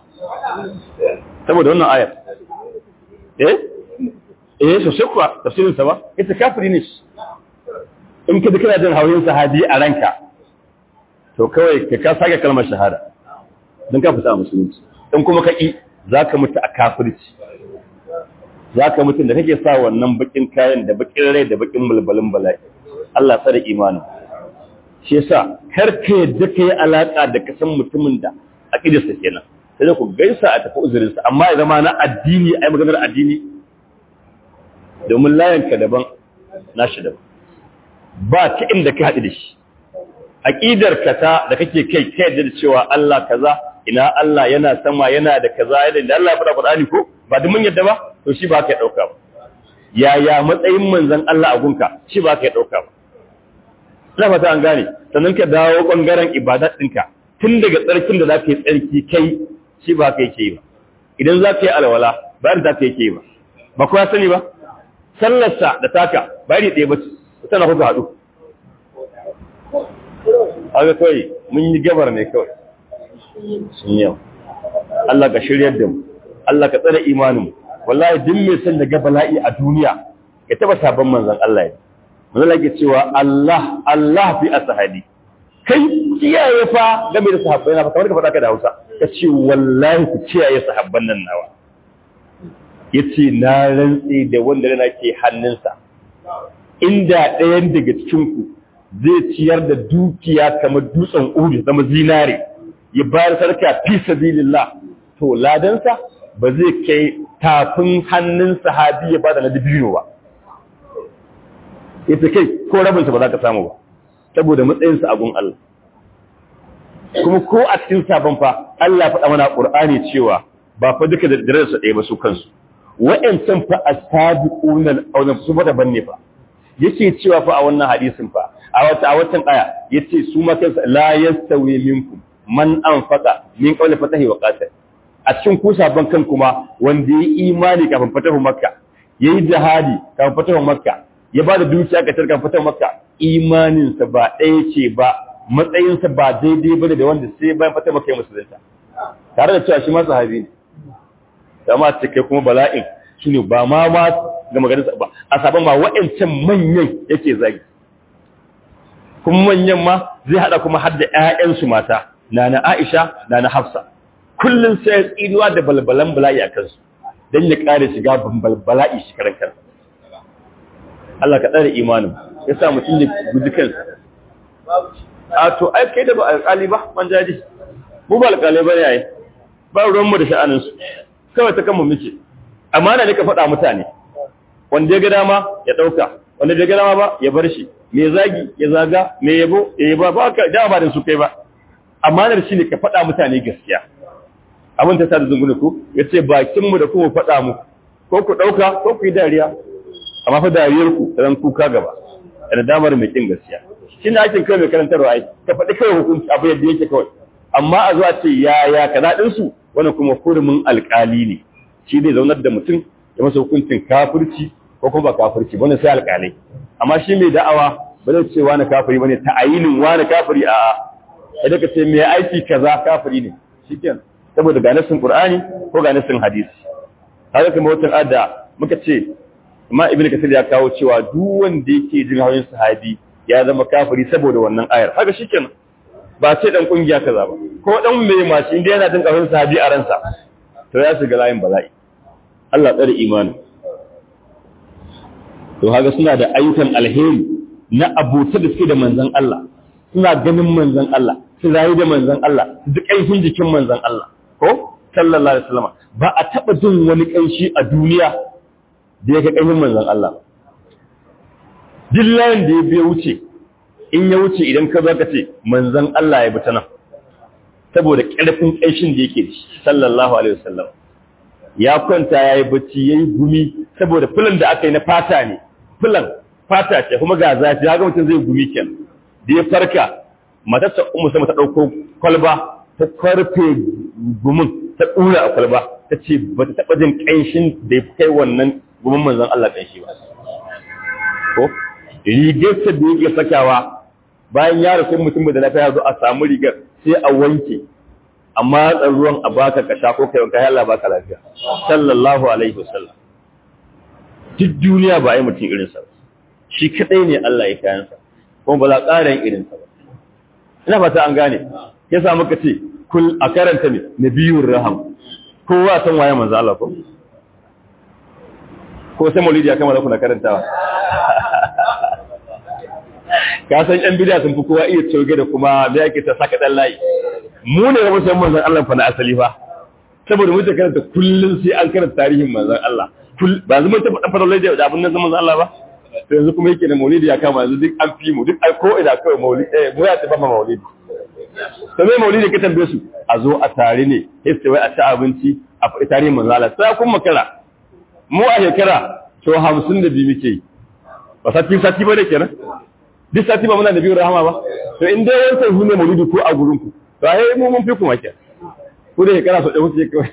saboda wannan ayar eh eh so sai kuwa tafsirin sa ba ita kafiri ne in ka kana jin hawan sahabi a ranka to kawai ka ka sake kalmar shahada don ka fita musulunci in kuma ka ƙi za ka mutu a kafirci za ka mutu da kake sa wannan bakin kayan da bakin rai da bakin mulbalin bala'i Allah sa da imanin shi yasa kar ka yadda ka yi alaƙa da ka san mutumin da a ƙidarsa kenan sai da ku gaisa a tafi uzurinsa amma ya zama na addini ai maganar addini domin layanka daban nashi daban ba ta inda ka haɗu da shi aqidar ka ta da kake kai kai da cewa Allah kaza ina Allah yana sama yana da kaza yana da Allah ya faɗa Qur'ani ko ba duk mun yadda ba to shi ba ka dauka ba yaya matsayin manzon Allah a gunka shi ba ka dauka ba ina fata an gane sannan ka dawo bangaren ibadat ɗinka tun daga tsarkin da zaka yi tsarki kai shi ba ka yake ba idan zaka yi alwala bayan ta yake ba ba kowa sani ba sallarsa da taka bayani ɗaya ba ce tana kuka haɗu haka kawai mun yi gabar ne kawai sun yau Allah ka shiryar da mu Allah ka tsare imanin mu wallahi duk mai son daga bala'i a duniya ya taba sabon manzon Allah ya manzon Allah cewa Allah Allah fi ashabi kai kiyaye fa game da sahabbai na kamar ka faɗa ka da Hausa ka ce wallahi ku kiyaye sahabban nan nawa yace na rantsi da wanda rana ke hannunsa inda ɗayan daga cikin ku zai ciyar da dukiya kamar dutsen Uhud zama zinare ya bayar sarka fi sabilillah to ladansa ba zai kai tafin hannun sahabi ya bada na dibino ba ita kai ko rabinsa ba za ka samu ba saboda matsayinsa a gun Allah kuma ko a cikin sabon fa Allah faɗa mana Qur'ani cewa ba fa duka da darajarsa ɗaya ba su kansu wa'ancan fa as-sabiquna al-awwalun su ba daban ne fa yake cewa fa a wannan hadisin fa a wata a watan aya yace su ma kansu la yastawi minkum man anfaqa min qawli fatahi wa qatal a cikin ku sabon kan kuma wanda yayi imani kafin fatahu makka yayi jihadi kafin fatahu makka ya bada dukiya ga tarkan fatahu makka imaninsa ba ɗaya ce ba matsayinsa ba daidai bane da wanda sai bayan fatahu makka ya musulunta tare da cewa shi ma sahabi ne dama ce kai kuma bala'in shine ba ma ma ga maganar ba a sabon ma wa'ancan manyan yake zagi kuma manyan ma zai hada kuma har da ƴaƴansu mata nana Aisha nana Hafsa kullun sai tsinuwa da balbalan bala'i a kansu dan ya kare shiga bala'i shi karan kansa Allah ka tsare imanin ya sa mutum ya guji kansa a to ai kai da ba alƙali ba man jaji mu ba alƙalai ba yayi ba ruwanmu da sha'aninsu kawai ta kanmu muke amana ne ka faɗa mutane wanda ya ga dama ya ɗauka wanda ya ga dama ba ya bar shi me zagi ya zaga me yabo ya yaba ba ka dama ba da su kai ba amanar shi ne ka faɗa mutane gaskiya abin ta sa da zungune ku ya ce bakinmu da kuma faɗa mu ko ku ɗauka ko ku yi dariya amma fa dariyar ku ran kuka gaba da damar mai kin gaskiya shi ne aikin kai mai karantarwa ai ka faɗi kai hukunci abu yadda yake kawai amma a zuwa ce ya ya kaza din su wannan kuma hurumin alƙali ne shi zai zaunar da mutum ya masa hukuncin kafirci ko kuma ba kafirci wannan sai alƙalai amma shi mai da'awa ba zai ce wani kafiri bane ta'ayinin wani kafiri a sai ka ce mai aiki kaza kafiri ne shikenan saboda ga nasin qur'ani ko ga nasin hadisi haka kuma wata adda muka ce amma ibnu kasir ya kawo cewa duk wanda yake jin hawan sahabi ya zama kafiri saboda wannan ayar haka shikenan ba ce dan kungiya kaza ba ko dan mai mashi inda yana jin hawan sahabi a ransa to ya shiga layin bala'i Allah tsare imani to haka suna da ayyukan alheri na abota da suke da manzon Allah suna ganin manzon Allah su rayu da manzon Allah duk ƙanshin jikin manzon Allah ko sallallahu alaihi wasallam ba a taba jin wani ƙanshi a duniya da yake ƙanshin manzon Allah dillahin da ya biya wuce in ya wuce idan ka zo ka ce manzon Allah ya bi ta nan saboda ƙarfin ƙanshin da yake sallallahu alaihi wasallam ya kwanta yayi bacci yayi gumi saboda filan da aka yi na fata ne filan fata ce kuma ga zafi ga mutum zai gumi kenan da ya farka matarsa umu sama ta ɗauko kwalba ta karfe gumin ta ɗura a kwalba ta ce ba ta taɓa jin ƙanshin da ya kai wannan gumin manzan Allah ƙanshi ba ko rigarsa da yake sakawa bayan ya rasu mutum da lafiya zo a samu rigar sai a wanke amma ruwan a baka kasha ko kai wanka Allah baka lafiya sallallahu alaihi wasallam duk duniya ba ai mutum irinsa ba shi kadai ne Allah ya kayansa kuma ba za ƙara yin irinsa ba ina fata an gane ya sa muka ce kul a karanta ne nabiyur raham kowa san waye manzo Allah ko ko sai maulidi ya kama da kuna karantawa ka san yan bid'a sun fi kowa iya tsoge da kuma da yake ta saka dan layi mu ne ga musamman manzon Allah fa na asali fa saboda mu ta karanta kullun sai an karanta tarihin manzon Allah ba zama ta faɗa faɗa da abin nan manzon Allah ba to yanzu kuma yake da maulidi ya kama yanzu duk an fi mu duk ko ina kawai maulidi eh mu ya ta bama maulidi to me maulidi ka tambaye su a zo a tare ne sai wai a ci abinci a faɗi tarihin manzo Allah sai kun makara mu a shekara to 52 muke yi ba sati sati ba ne kenan duk sati ba muna da biyu rahama ba to in dai wancan hune maulidi ko a gurin ku to ai mu mun fi kuma kenan ku da shekara so da kuke kawai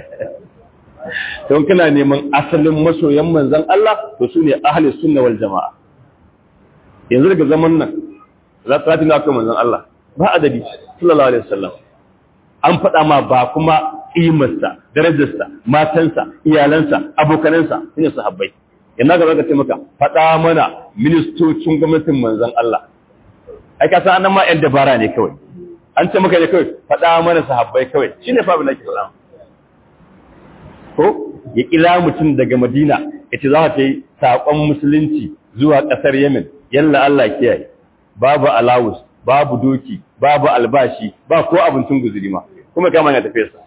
don kana neman asalin masoyan manzan Allah to su ne ahli sunna wal jama'a yanzu daga zaman nan za ta tafi na manzan Allah ba adadi sallallahu alaihi wasallam an faɗa ma ba kuma ƙimarsa darajarsa matansa iyalansa abokanansa shine sahabbai yana ga zaka ce maka faɗa mana ministocin gwamnatin manzon Allah ai ka san ma yan dabara ne kawai an ce maka ne kawai faɗa mana sahabbai kawai shine fa abin da ke faɗa ko ya kila mutum daga Madina ya ce za ka yi saƙon musulunci zuwa ƙasar Yemen yalla Allah kiyaye babu alawus babu doki babu albashi ba ko abincin guzuri ma kuma kama ya tafi sa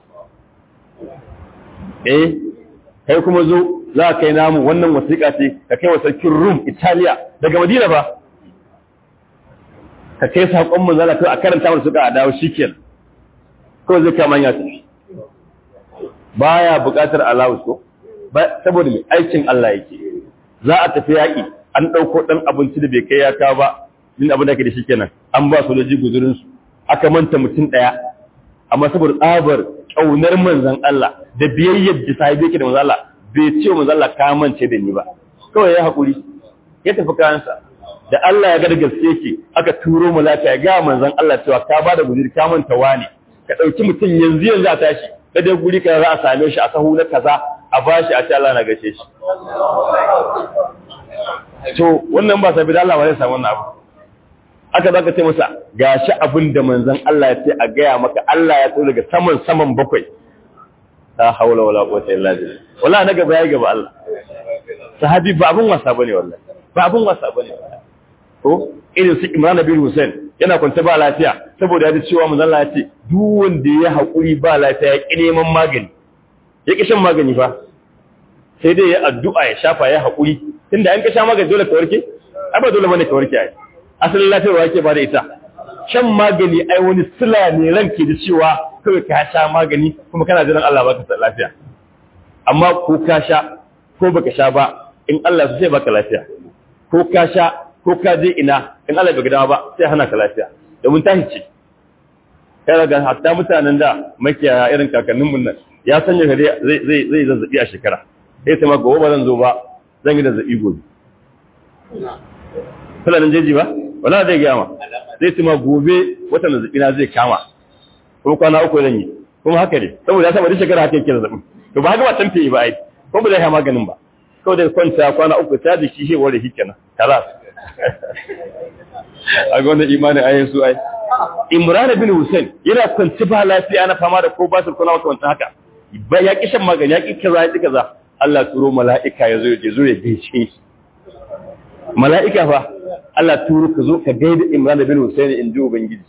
eh kai kuma zo za ka kai namu wannan wasiƙa ce ka kai wa sarkin Rum Italiya daga Madina ba ka kai saƙon mu zala a karanta mu suka a dawo shikenan ko zai kama ya tafi baya buƙatar alawus ko saboda mai aikin Allah yake za a tafi yaƙi an ɗauko ɗan abinci da bai kai ya kawo ba yin abin da ke da shi kenan an ba sojoji guzurinsu aka manta mutum ɗaya amma saboda tsabar ƙaunar manzan Allah da biyayyar da sahibi yake da manzan Allah bai ce manzan Allah ka mance da ni ba kawai ya haƙuri ya tafi kayansa da Allah ya ga da gaske ke aka turo malaka ya ga manzan Allah cewa ka ba da guzuri ka manta wani ka ɗauki mutum yanzu yanzu a tashi da dai guri kaza za a same shi a sahu na kaza a bashi a ce Allah na gashe shi to wannan ba sabi da Allah ba zai samu wannan abu aka zaka ce masa gashi abin da manzon Allah ya ce a gaya maka Allah ya tsoro daga saman saman bakwai la haula wala quwwata illa billah wala na gaba ya gaba Allah sahabi ba abun wasa bane wallahi ba abun wasa bane ko irin su Imran bin Hussein yana kwance ba lafiya saboda ya ji cewa manzon Allah ya ce duk wanda ya hakuri ba lafiya ya ki neman magani ya ki shan magani fa sai dai ya addu'a ya shafa ya hakuri tunda an ka sha magani dole ka warke ai ba dole bane ka warke ai asalin lafiyarwa yake ba da ita shan magani ai wani sila ne ranke da cewa kawai ka sha magani kuma kana jiran Allah baka lafiya amma ko ka sha ko baka sha ba in Allah su sai baka lafiya ko ka sha ko ka je ina in Allah bai gadawa ba sai hana ka lafiya domin ta hice kai daga hatta mutanen da makiyaya irin kakannin mun nan ya sanya kare zai zai zai zazzabi a shekara sai ta ma gobe ba zan zo ba zan yi zazzabi gobe fulanin jeji ba wala zai gama zai ci ma gobe watan zazzabi na zai kama kuma kwana uku zan yi kuma haka ne saboda ya saba duk shekara haka yake zazzabin to ba haka ba tamfe ba ai ko ba zai ha maganin ba kawai da kwanta kwana uku ta da shi shewar da shi kenan kalas a ga wannan imanin ayin su ai imran bin hussein yana kwanci ba lafiya na fama da ko ba su kuna wata wanta haka ba ya kishan magani ya ki kaza ya ki kaza Allah turo mala'ika ya zo ya zo ya gaishe shi mala'ika fa Allah turo ka zo ka gaida Imran bin Hussein in ji Ubangiji.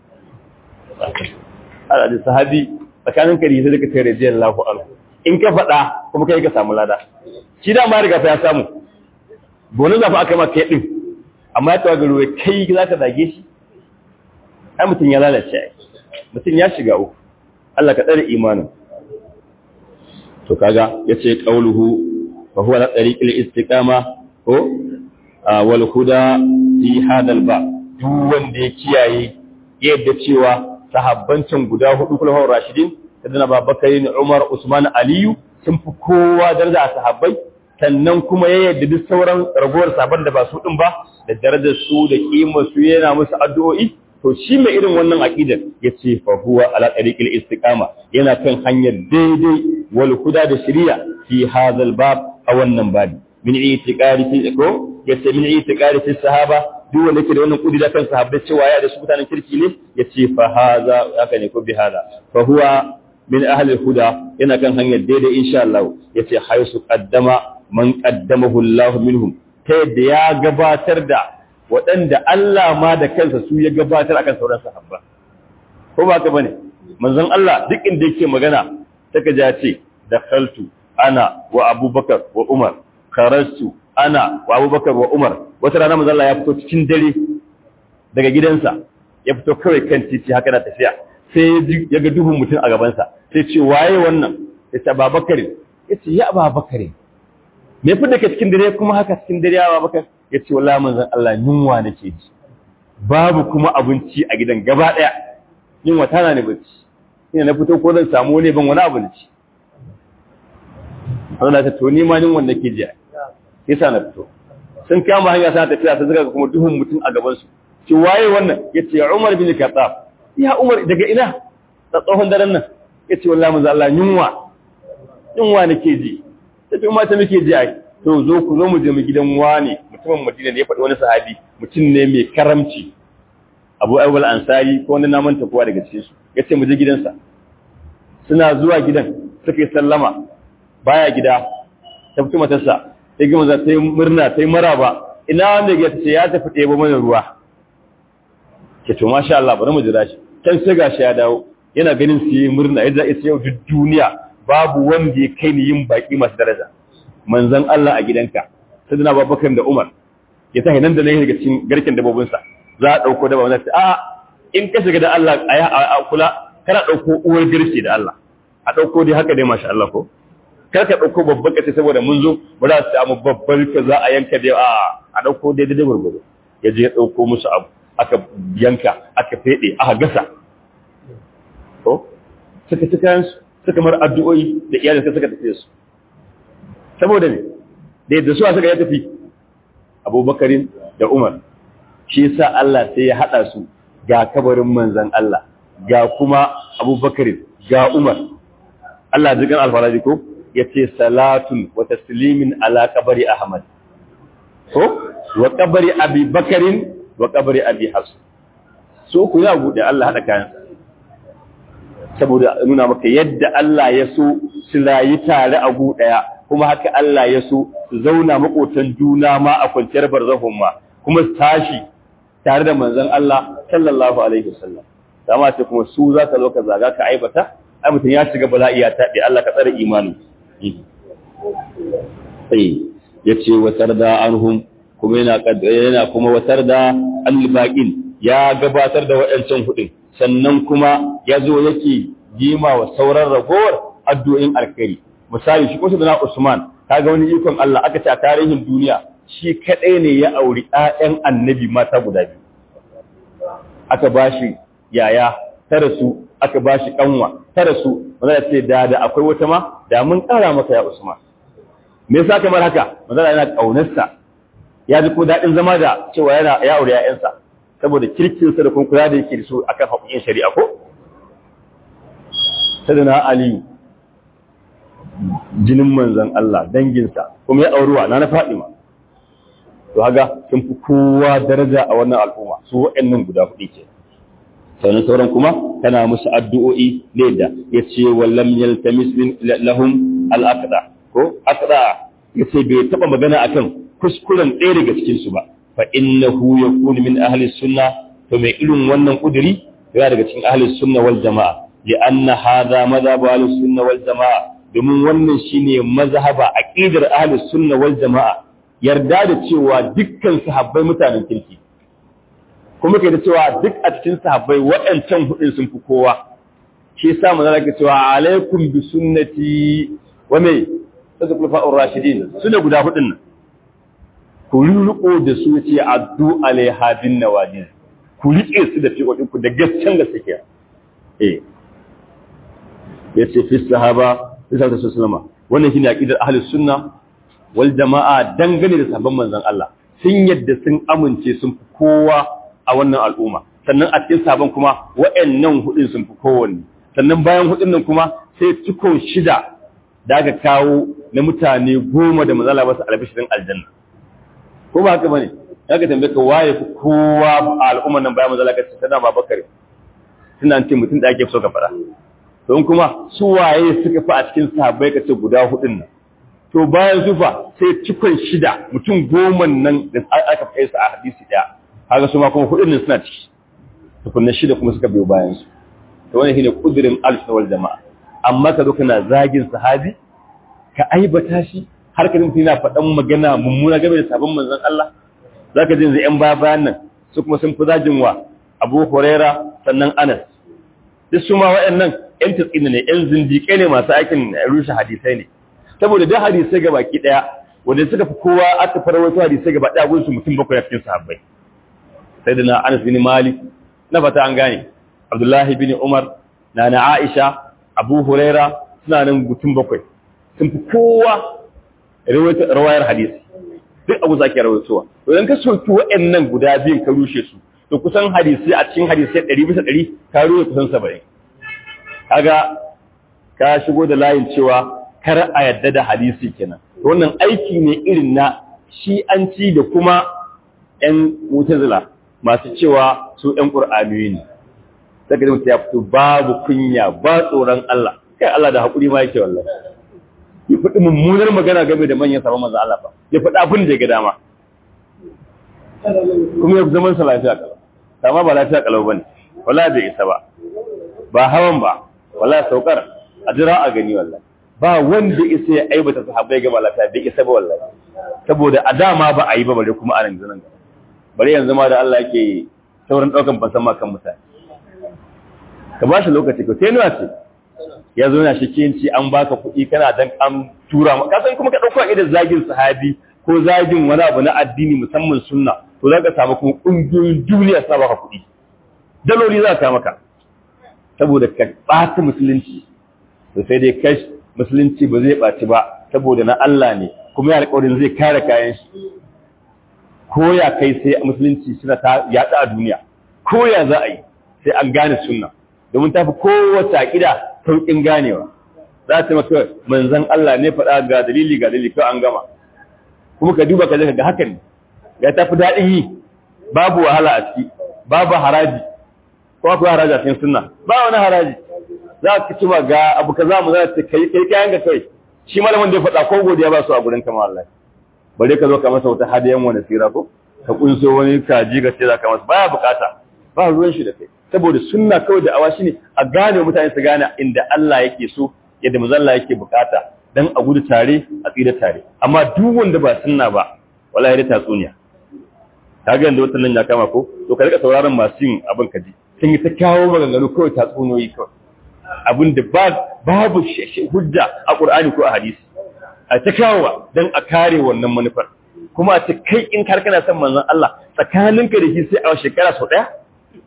Allah da sahabi tsakanin kari sai ka tare jiyan lafu anhu. In ka faɗa kuma kai ka samu lada. Shi da ma riga fa ya samu. Bonin zafi aka ma kai din. Amma ya tawa garo kai za ka zage shi. Ai mutum ya lalace ai. Mutum ya shiga uku. Allah ka tsare imanin. To kaga yace qauluhu fa huwa la tariqil istiqama ko wal huda fi hadal ba duk wanda ya kiyaye yadda cewa sahabbancin guda hudu kullu rashidin sadana babakar ne Umar Usman Aliyu sun fi kowa daraja a sahabbai sannan kuma ya yadda duk sauran ragowar sabon da ba su din ba da darajar su da kimar su yana musu addu'o'i to shi mai irin wannan aqidar yace fa huwa ala tariqil istiqama yana kan hanyar daidai wal huda da shari'a fi hadal bab a wannan babi min itiqadi fi ko yace min itiqadi fi sahaba duk wanda yake da wannan kudi da kan sahabbai cewa ya da su mutanen kirki ne yace fa haza haka ne ko bi hada fa huwa min ahli huda yana kan hanyar daidai insha Allah yace haisu qaddama man qaddamahu Allah minhum ta yadda ya gabatar da waɗanda Allah ma da kansa su ya gabatar akan sauran sahabba ko ba ka bane manzon Allah duk inda yake magana saka ja ce dakhaltu ana wa abubakar wa umar kharajtu ana wa abubakar wa umar wata rana manzo Allah ya fito cikin dare daga gidansa ya fito kawai kan titi haka na tafiya sai ya ga duhun mutum a gabansa sai ce waye wannan ya ce babakar ya ce ya babakar me fi daga cikin dare kuma haka cikin dare ya babakar ya ce wallahi manzon Allah yunwa nake ji babu kuma abinci a gidan gaba daya yunwa tana ne bacci ina na fito ko zan samu ne ban wani abinci Allah ta to ni ma yunwa nake ji yasa na fito sun kama hanya sana tafiya sai suka kuma duhun mutum a gaban su ci waye wannan yace Umar bin Khattab ya Umar daga ina ta tsohon daren nan ya ce wallahi manzo Allah yunwa yunwa nake ji ta ce mata muke ji ai to zo ku zo mu je mu gidan wani mutumin Madina ne ya faɗi wani sahabi mutum ne mai karamci Abu Ayyub al-Ansari ko wani naman kowa daga cikin su yace mu je gidansa suna zuwa gidan suka yi sallama baya gida ta fito matarsa sai gama za ta yi murna ta yi maraba ina wanda ya ce ya tafi ɗebo mana ruwa ke to masha Allah bari mu jira shi can sai gashi ya dawo yana ganin su yi murna yadda ya ce yau duk duniya babu wanda ya kai ni yin baki masu daraja manzon Allah a gidanka sai dana babakar da Umar ya tahi nan da nan daga cikin garken dabobinsa za a ɗauko daba wanda a in ka shiga da Allah a kula kana ɗauko uwar garke da Allah a ɗauko dai haka dai masha Allah ko kar ka ɗauko babban kace saboda mun zo ba za su samu babban ka za a yanka dai a a ɗauko dai dai gurgudu ya je ya ɗauko musu abu aka yanka aka feɗe aka gasa ko suka ci kayan suka mar addu'o'i da iyalin suka tafi su saboda ne da yadda suwa suka ya tafi abubakarin da umar shi yasa Allah sai ya haɗa su ga kabarin manzan Allah ga kuma abubakarin ga umar Allah jikan alfaraji ko ya ce salatun wa taslimin ala kabari ahmad ko wa kabari abi bakarin wa kabari abi hafs so ku ya bude Allah hada kayan saboda nuna maka yadda Allah ya so su rayu tare a gu daya kuma haka Allah ya so su zauna makotan juna ma a kwanciyar barzahun ma kuma su tashi tare da manzon Allah sallallahu alaihi wasallam dama ce kuma su za ka zo ka zaga ka aibata ai mutum ya shiga bala'i ya taɓe Allah ka tsare imani sai ya ce watar da anhum kuma yana yana kuma watar da albaqin ya gabatar da waɗancan hudin sannan kuma ya zo yake jima wa sauran ragowar addu'o'in alkhairi misali shi kusa da na Usman kaga wani ikon Allah aka ce a tarihin duniya shi kadai ne ya auri ƴaƴan annabi mata guda biyu aka bashi yaya ta rasu aka bashi kanwa ta rasu wanda ce da da akwai wata ma da mun kara maka ya Usman me yasa kamar haka manzala yana kaunarsa ya ji ko dadin zama da cewa yana ya aure ƴaƴansa saboda kirkin sa da kuma kula da yake da su akan haƙoƙin shari'a ko sadana Ali jinin manzon Allah danginsa kuma ya auruwa na na Fadima to haga sun fi kowa daraja a wannan al'umma su waɗannan guda hudu ke sannan sauran kuma tana musu addu'o'i ne da ya ce wallam yaltamis min lahum al-aqda ko aqda yace bai taba magana akan kuskuren ɗaya daga cikin su ba fa innahu yakunu min ahli sunna to mai irin wannan kuduri yana daga cikin ahli sunna wal jamaa li'anna hadha madhhab ahli sunna wal jamaa domin wannan shine mazhaba aqidar ahli sunna wal jamaa yarda da cewa dukkan sahabbai mutanen kirki kuma kai da cewa duk a cikin sahabbai waɗancan hudun sun fi kowa shi yasa manzo Allah cewa alaikum bi sunnati wa me sadaqul fa'ur rashidin sune guda hudun nan ku riko da su ce addu alaiha bin nawajid ku rike su da fiqodin ku da gaskiyar da suke eh yace fi sahaba fi sahaba sallama wannan shine aqidar ahlus sunna wal jama'a dangane da sahabban manzon Allah sun yadda sun amince sun fi kowa a wannan al'umma sannan a cikin sabon kuma wa'annan hudun sun fi kowanne sannan bayan hudun nan kuma sai cikon shida da aka kawo na mutane goma da mazala basu albishirin aljanna ko ba haka bane ya ka tambaye ka waye fi kowa a al'umman nan bayan mazala ka ce sana babakar suna ce mutum da ake so ka fara don kuma su waye suka fi a cikin sahabbai ka ce guda hudun nan to bayan zufa sai cikon shida mutum goma nan da aka kai su a hadisi daya haka su ma kuma hudun nan suna ciki tukunna shida kuma suka biyo bayan su to wannan shine kudirin al wal jama'a amma ka zo kana zagin sahabi ka aibata shi har ka dinka yana faɗan magana mummuna game da sabon manzon Allah zaka ji yanzu yan baya bayan nan su kuma sun fi zagin wa Abu Huraira sannan Anas duk su ma waɗannan yan tsina ne yan zindiƙe ne masu aikin rushe hadisai ne saboda duk hadisai ga baki daya wanda suka fi kowa aka farwaito hadisai gaba daya gunsu mutum bakwai a cikin sahabbai sai da na Anas bin Malik na fata an gane Abdullahi bin Umar na na Aisha Abu Huraira suna nan mutum bakwai sun fi kowa rawayar hadisi duk abu zaki rawaitowa to idan ka soki waɗannan guda biyun ka rushe su to kusan hadisi a cikin hadisai 100 bisa 100 ka rushe kusan 70 kaga ka shigo da layin cewa kar a yadda da hadisi kenan wannan aiki ne irin na shi'anci da kuma ƴan mutazila masu cewa su ƴan qur'aniyoyi ne saka mutum ya fito babu kunya ba tsoron Allah kai Allah da hakuri ma yake wallahi ya faɗi mummunar magana game da manyan sabon manzo Allah ba ya faɗi abin da ya ga dama kuma ya zaman sa lafiya kalau amma ba lafiya kalau bane wallahi bai isa ba ba hawan ba wallahi saukar a jira a gani wallahi ba wanda isa ya aibata sahabbai ga lafiya bai isa ba wallahi saboda a dama ba a yi ba bare kuma a yanzu nan bare yanzu ma da Allah yake saurin daukan fasan kan mutane ka ba shi lokaci ko sai nuna ce ya zo na shi kinci an baka kuɗi kana dan an tura ma ka san kuma ka dauko idan zagin sahabi ko zagin wani abu na addini musamman sunna to za ka samu kuma ƙungiyoyin duniya sa baka kuɗi daloli za ka maka saboda ka ɓata musulunci to sai dai kai musulunci ba zai ɓaci ba saboda na Allah ne kuma ya alƙawarin zai kare kayan shi ko ya kai sai musulunci suna ta yaɗa a duniya ko ya za a yi sai an gane sunna domin tafi kowace aƙida sauƙin ganewa za ta maka manzan Allah ne faɗa ga dalili ga dalili kawai an gama kuma ka duba ka ga hakan ne ya tafi daɗin yi babu wahala a ciki babu haraji ko akwai haraji a cikin sunna ba wani haraji za ka ci ba ga abu ka za mu za ta kai kai kayan ga kai shi malamin da ya faɗa ko godiya ba su a gurin kama Allah bare ka zo ka masa wata hadiyan wani sira ko ka kunso wani kaji ga ce za ka masa baya bukata ba ruwan shi da kai saboda sunna kawai da awa shine a gane mutane su gane inda Allah yake so yadda mazalla yake bukata dan a gudu tare a tsira tare amma duk wanda ba sunna ba wallahi da tatsuniya kaga yanda wannan ya kama ko to ka rika sauraron masu yin abin kaji sun yi ta kawo maganganu kawai tatsuniyoyi kawai abin da babu hujja a Qur'ani ko a hadisi a ta kawowa dan a kare wannan manufar kuma a ce kai in kar kana son manzon Allah tsakaninka da shi sai a shekara sau daya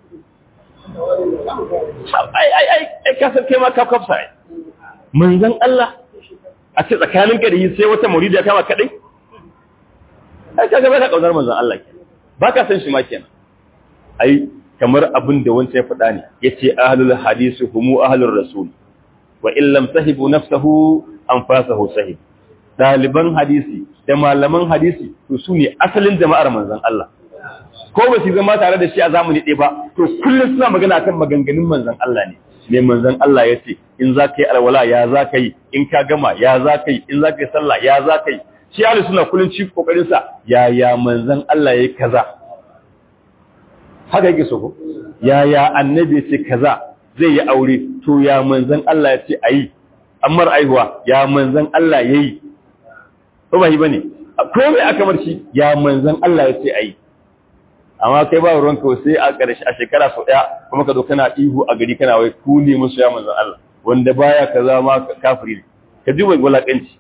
ai ai ai ai ka san kai ma ka kafsa ai manzon Allah a ce tsakaninka da shi sai wata muridi ya kama kadai ai kaga ba ka kaunar manzon Allah kenan ba ka san shi ma kenan ai kamar abin da wancan ya faɗa ne yace ahlul hadisi humu ahlur rasul wa in lam sahibu nafsuhu anfasahu sahib daliban hadisi da malaman hadisi to su ne asalin jama'ar manzon Allah ko ba su zama tare da shi a zamani ɗaya ba to kullum suna magana kan maganganun manzon Allah ne mai manzon Allah ya ce in za ka yi alwala ya za ka yi in ka gama ya za ka yi in za ka yi sallah ya za ka yi shi ahli suna kullum ci kokarin sa ya ya manzon Allah ya kaza haka yake so ko ya ya annabi ya ce kaza zai yi aure to ya manzon Allah ya ce ayi ammar aihuwa ya manzon Allah yayi ko ba yi bane ko mai aka bar shi ya manzon Allah ya ce ayi amma kai ba ruwanka sai a ƙarshe a shekara sau ɗaya kuma ka zo kana ihu a gari kana wai ku ne musu ya manzan Allah wanda baya kaza ma kafiri ne ka ji wai wulaƙanci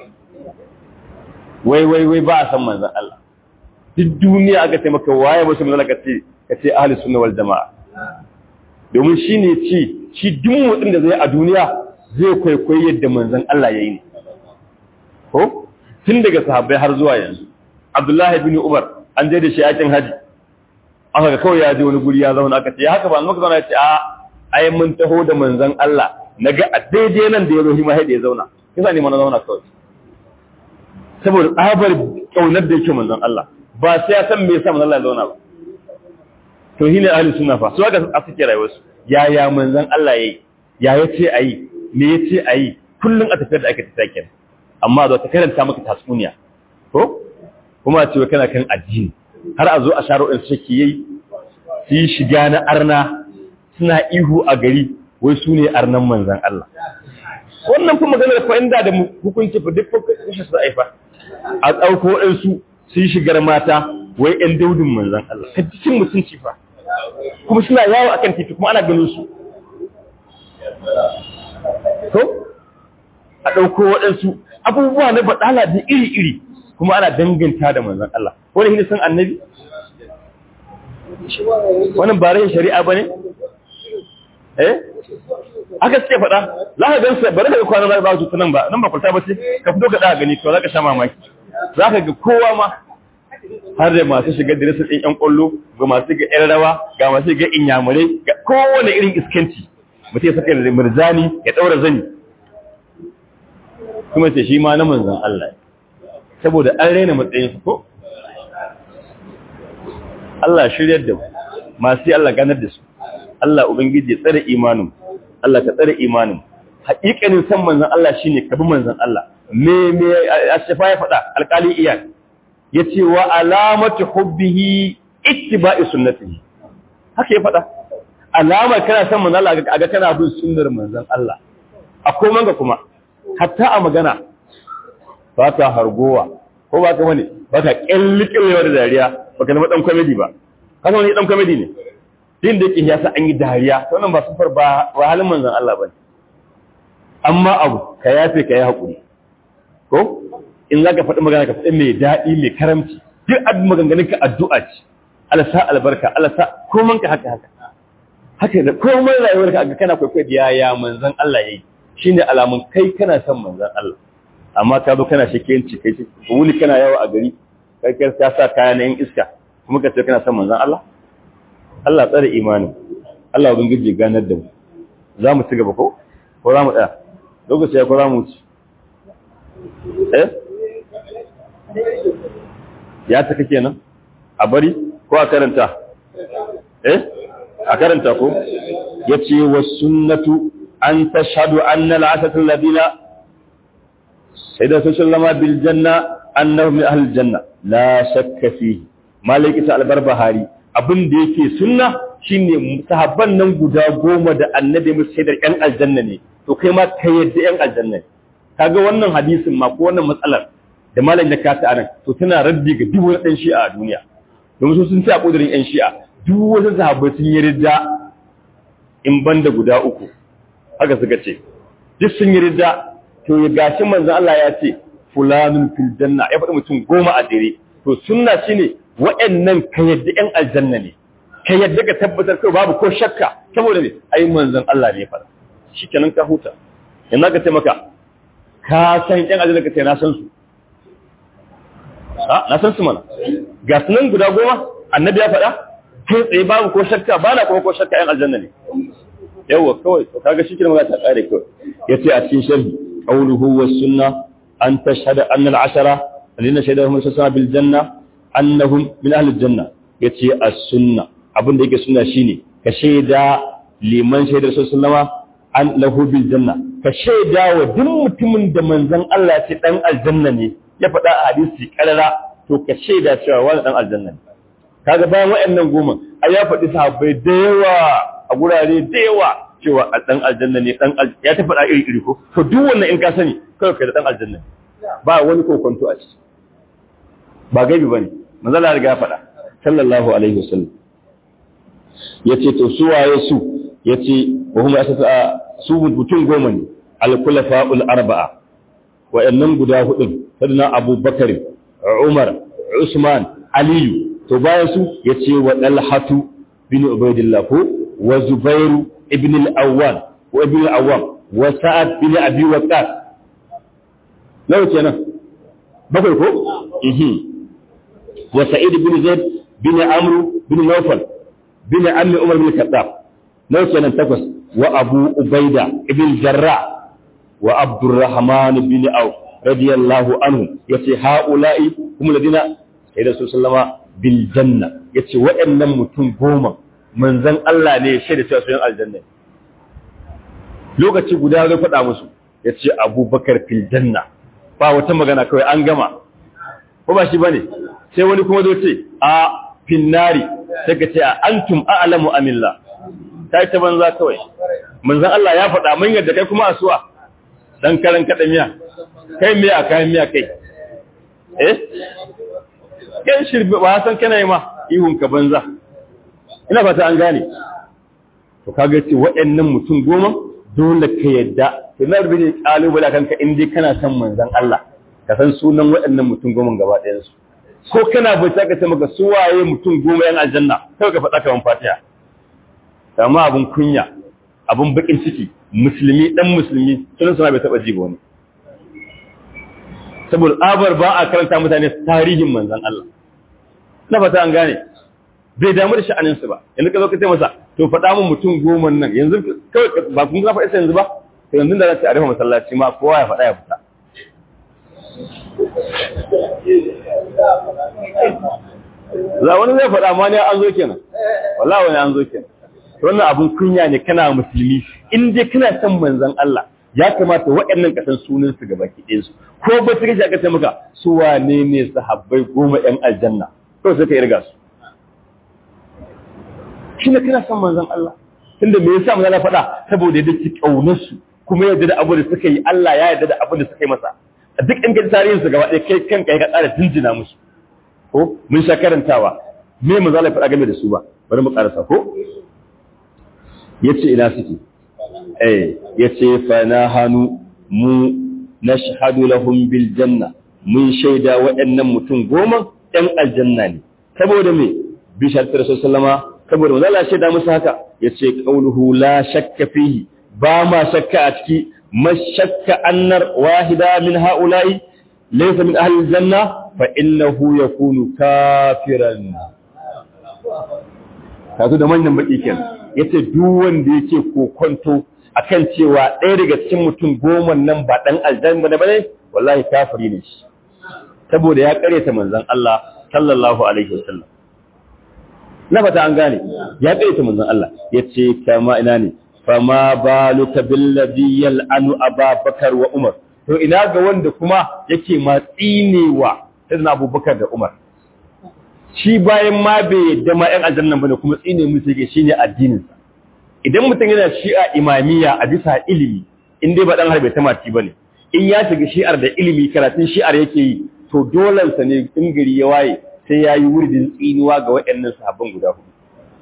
wai wai wai ba a san manzan Allah duk duniya aka ce maka waye musu manzan ka ce ka ce ahli sunna wal jama'a domin shi ne ci shi duk motsin da zai a duniya zai kwaikwayi yadda manzan Allah ya yi ne ko tun daga sahabbai har zuwa yanzu Abdullahi bin Umar an je da shi yakin haji aka ga kawai ya je wani guri ya zauna aka ce ya haka ba maka zauna ya ce a ai mun taho da manzon Allah naga a daidai nan da ya zo hima da ya zauna kisa ne mana zauna kawai saboda tsabar kaunar da yake manzon Allah ba sai ya san me yasa manzon Allah ya zauna ba to shi ne ahli sunna fa su aka a suke rayuwar su ya ya manzon Allah yayi ya yace ayi me yace ayi kullun a tafiyar da ake tafiya kenan amma zo ta karanta maka tatsuniya ko kuma ce kana kan addini har a zo a sharo in suke yi su yi shiga na arna suna ihu a gari wai su ne arnan manzan Allah wannan kuma maganar fa inda da hukunci fa duk kushe su aifa a ɗauko ɗansu su yi shigar mata wai ‘yan daudin manzan Allah ka cikin mutunci fa kuma suna yawo akan titi kuma ana ganin su to a ɗauko waɗansu abubuwa na baɗala da iri-iri kuma ana danganta da manzan Allah wani hini san annabi wannan ba rai shari'a ba ne eh aka suke faɗa za ka gan su bari daga kwanan za ka zuta nan ba nan ba kwalta ba ce ka fito ka ɗaga gani to za ka sha mamaki za ka ga kowa ma har da masu shiga dirisar ɗin ƴan ƙwallo ga masu ga ƴan rawa ga masu ga inyamurai ga kowane irin iskanci mutum ya saka mirzani ya daura zani kuma ce shi ma na manzon Allah saboda an raina matsayin su ko Allah shiryar da mu masu Allah ganar da su Allah ubangiji ya tsare imanin Allah ka tsare imanin haƙiƙanin san manzon Allah shine ka bi manzon Allah me me ashafa ya faɗa alƙali iyad yace wa alamatu hubbihi ittiba'i sunnatihi haka ya faɗa alamar kana san manzon Allah ga kana bin sunnar manzon Allah akwai manga kuma hatta a magana ba ta hargowa ko ba ka wani ba ka kyallikillewa da dariya ba ka zama ɗan kwamedi ba ka wani ɗan kwamedi ne din da yake yasa an yi dariya wannan ba sufar ba ba halin manzon Allah ba amma abu ka yafe ka yi haƙuri ko in za ka faɗi magana ka faɗi mai daɗi mai karamci duk abin maganganun ka addu'a ce Allah sa albarka Allah sa koman ka haka haka haka da komai rayuwar ka kana kwaikwayo da yaya manzon Allah yayi shine alamun kai kana son manzon Allah amma ka zo kana shakiyanci kai ce wuni kana yawo a gari kai kai ka sa kaya na yin iska kuma ka ce kana son manzon Allah Allah tsare imanin Allah ubangiji ganar da mu za mu ci gaba ko ko za mu tsaya lokaci ya ko za mu ci eh ya taka kenan a bari ko a karanta eh a karanta ko yace was sunnatu an tashhadu anna al-asatu alladhina sayyida sallama bil janna annahum min ahli janna la shakka fihi maliki ta al-barbahari abin da yake sunna shine sahabban nan guda goma da annabi musu shaidar yan aljanna ne to kai ma ka yadda yan aljanna ne kaga wannan hadisin ma ko wannan matsalar da malam da ka ta anan to tana raddi ga duk wani dan shi'a a duniya domin su sun ce a kudirin yan shi'a duk wasu sahabbai sun yi ridda in banda guda uku haka suka ce duk sun yi ridda to ya gashi manzon Allah ya ce fulanun fil janna ya faɗi mutum goma a dire to sunna shine wa'annan ka yadda yan aljanna ne ka yadda ka tabbatar kai babu ko shakka saboda ne ai manzon Allah ne ya faɗa shikenan ka huta yanzu ka ce maka ka san yan aljanna ka ce na san su na san su mana ga sunan guda goma annabi ya faɗa kai tsaye babu ko shakka ba na kuma ko shakka yan aljanna ne yawwa kawai to kaga shi kenan ta kare kawai yace a cikin sharhi qawluhu was sunna an tashhada anna al-ashara alladhina shahidahum sallallahu bil janna annahum min ahli al-janna yace as-sunna abin da yake sunna shine ka shaida liman shaidar sallallahu an lahu bil janna ka shaida wa duk mutumin da manzon Allah ya ce dan aljanna ne ya faɗa a hadisi karara to ka shaida cewa wani dan aljanna ne kaga bayan waɗannan goma ai ya faɗi sahabbai da yawa a gurare da yawa cewa a dan aljanna ne dan ya ta faɗa iri iri ko to duk wannan in ka sani kawai kai da dan aljanna ba wani kokonto a ciki ba gaibi bane manzo Allah ya riga faɗa sallallahu alaihi wasallam yace to su waye su yace wa hum asasa su mutum goma ne al-khulafa'ul arba'a wa'annan guda hudun sadana Abu Bakar Umar Usman Aliyu to bayan su yace wa Talhatu bin Ubaydillah ko wa Zubairu ibn al-Awwal wa ibn al-Awwam wa Sa'ad bin Abi Waqqas nawa kenan bakwai ko mhm wa Sa'id bin Zaid bin Amr bin Nawfal bin Ammi Umar bin Khattab nawa kenan takwas wa Abu Ubaida ibn Jarrah wa Abdurrahman bin Auf radiyallahu anhu yace haula'i kuma ladina sai da sallama bil janna yace waɗannan mutum goma manzon Allah ne ya shaida cewa su yan aljanna lokaci guda zai faɗa musu yace Abubakar fil janna ba wata magana kawai an gama ko ba shi bane sai wani kuma zo ce a finnari sai ka ce antum a'lamu amillah kai ta banza kawai manzon Allah ya faɗa mun yadda kai kuma asuwa dan karan kada miya kai miya kayan miya kai eh kan shirbe ba san kana yi ma ihun ka banza ina fata an gane to kaga ce waɗannan mutum goma dole ka yadda to na rubuce kalubale kanka in dai kana son manzon Allah ka san sunan waɗannan mutum goma gaba ɗayan su ko kana bai ta ka ce maka su waye mutum goma yan aljanna kai ka faɗa kaman fatiha amma abun kunya abun bakin ciki musulmi dan musulmi sunan sana bai taba ji ba wani saboda abar ba a karanta mutane tarihin manzon Allah na fata an gane bai damu da sha'aninsu ba yanzu ka zo ka ce masa to faɗa min mutum goma nan yanzu kawai ba kun zafa isa yanzu ba to yanzu da za ta rufe masallaci ma kowa ya faɗa ya fita za wani zai faɗa ma ne an zo kenan wallahi wani an zo kenan wannan abun kunya ne kana musulmi in dai kana son manzon Allah ya kamata waɗannan kasan sunan su gaba ki ɗinsu ko ba su kashi aka ce maka su wane ne sahabbai goma ƴan aljanna to sai ka irga su shi ne kana son manzon Allah tunda me yasa manzon Allah faɗa saboda yadda ki kaunar su kuma yadda da abu da suka yi Allah ya yarda da abu da suka yi masa a duk in ga tarihin su gaba ɗaya kai kanka ya tsara jinjina musu ko mun sha karantawa me manzon Allah faɗa game da su ba bari mu karasa ko yace ina suke eh yace fa na hanu mu nashhadu lahum bil janna mun shaida waɗannan mutum goma ɗan aljanna ne saboda me bi sharti rasul sallama saboda manzo Allah shaida musu haka yace qauluhu la shakka fihi ba ma shakka a ciki mashakka annar wahida min haula'i laysa min ahli aljanna fa innahu yakunu kafiran kazo da manyan baki kenan yace duk wanda yake kokonto akan cewa ɗaya daga cikin mutum goma nan ba dan aljanna bane wallahi kafiri ne shi saboda ya kareta manzon Allah sallallahu alaihi wasallam na fata an gane ya kareta manzon Allah yace kama ina ne fama baluka billadhi yal'anu ababakar wa umar to ina ga wanda kuma yake matsinewa sayyidina abubakar da umar shi bayan ma bai yadda ma ‘yan aljannan bane kuma tsine musu yake shi ne addininsa idan mutum yana shi'a imamiyya a bisa ilimi in dai ba ɗan harbe ta mati ba ne in ya shiga shi'ar da ilimi karatun shi'ar yake yi to dolansa ne in gari ya waye sai ya yi wuridin tsinuwa ga waɗannan sahabban guda hudu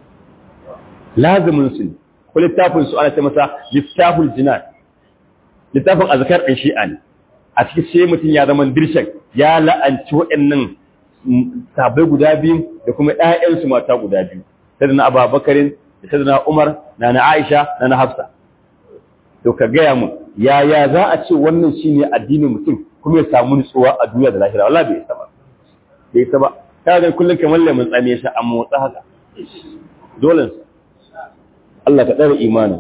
lazumin su ne ko littafin su ana ce masa littaful jinan littafin azkar ɗin shi'a ne a cikin sai mutum ya zama dirshan ya la'anci waɗannan sabai guda biyu da kuma ‘ya'yansu mata guda biyu, ta da na ababakarin da ta da na Umar, na na Aisha, na na Hafsa. To ka gaya mu, yaya za a ce wannan shi ne addinin mutum kuma ya samu nutsuwa a duniya da lahira, wala bai isa ba. Bai isa ba, ta ga kullum kamar lemun tsame shi a motsa haka. Dole Allah ka ɗara imanin.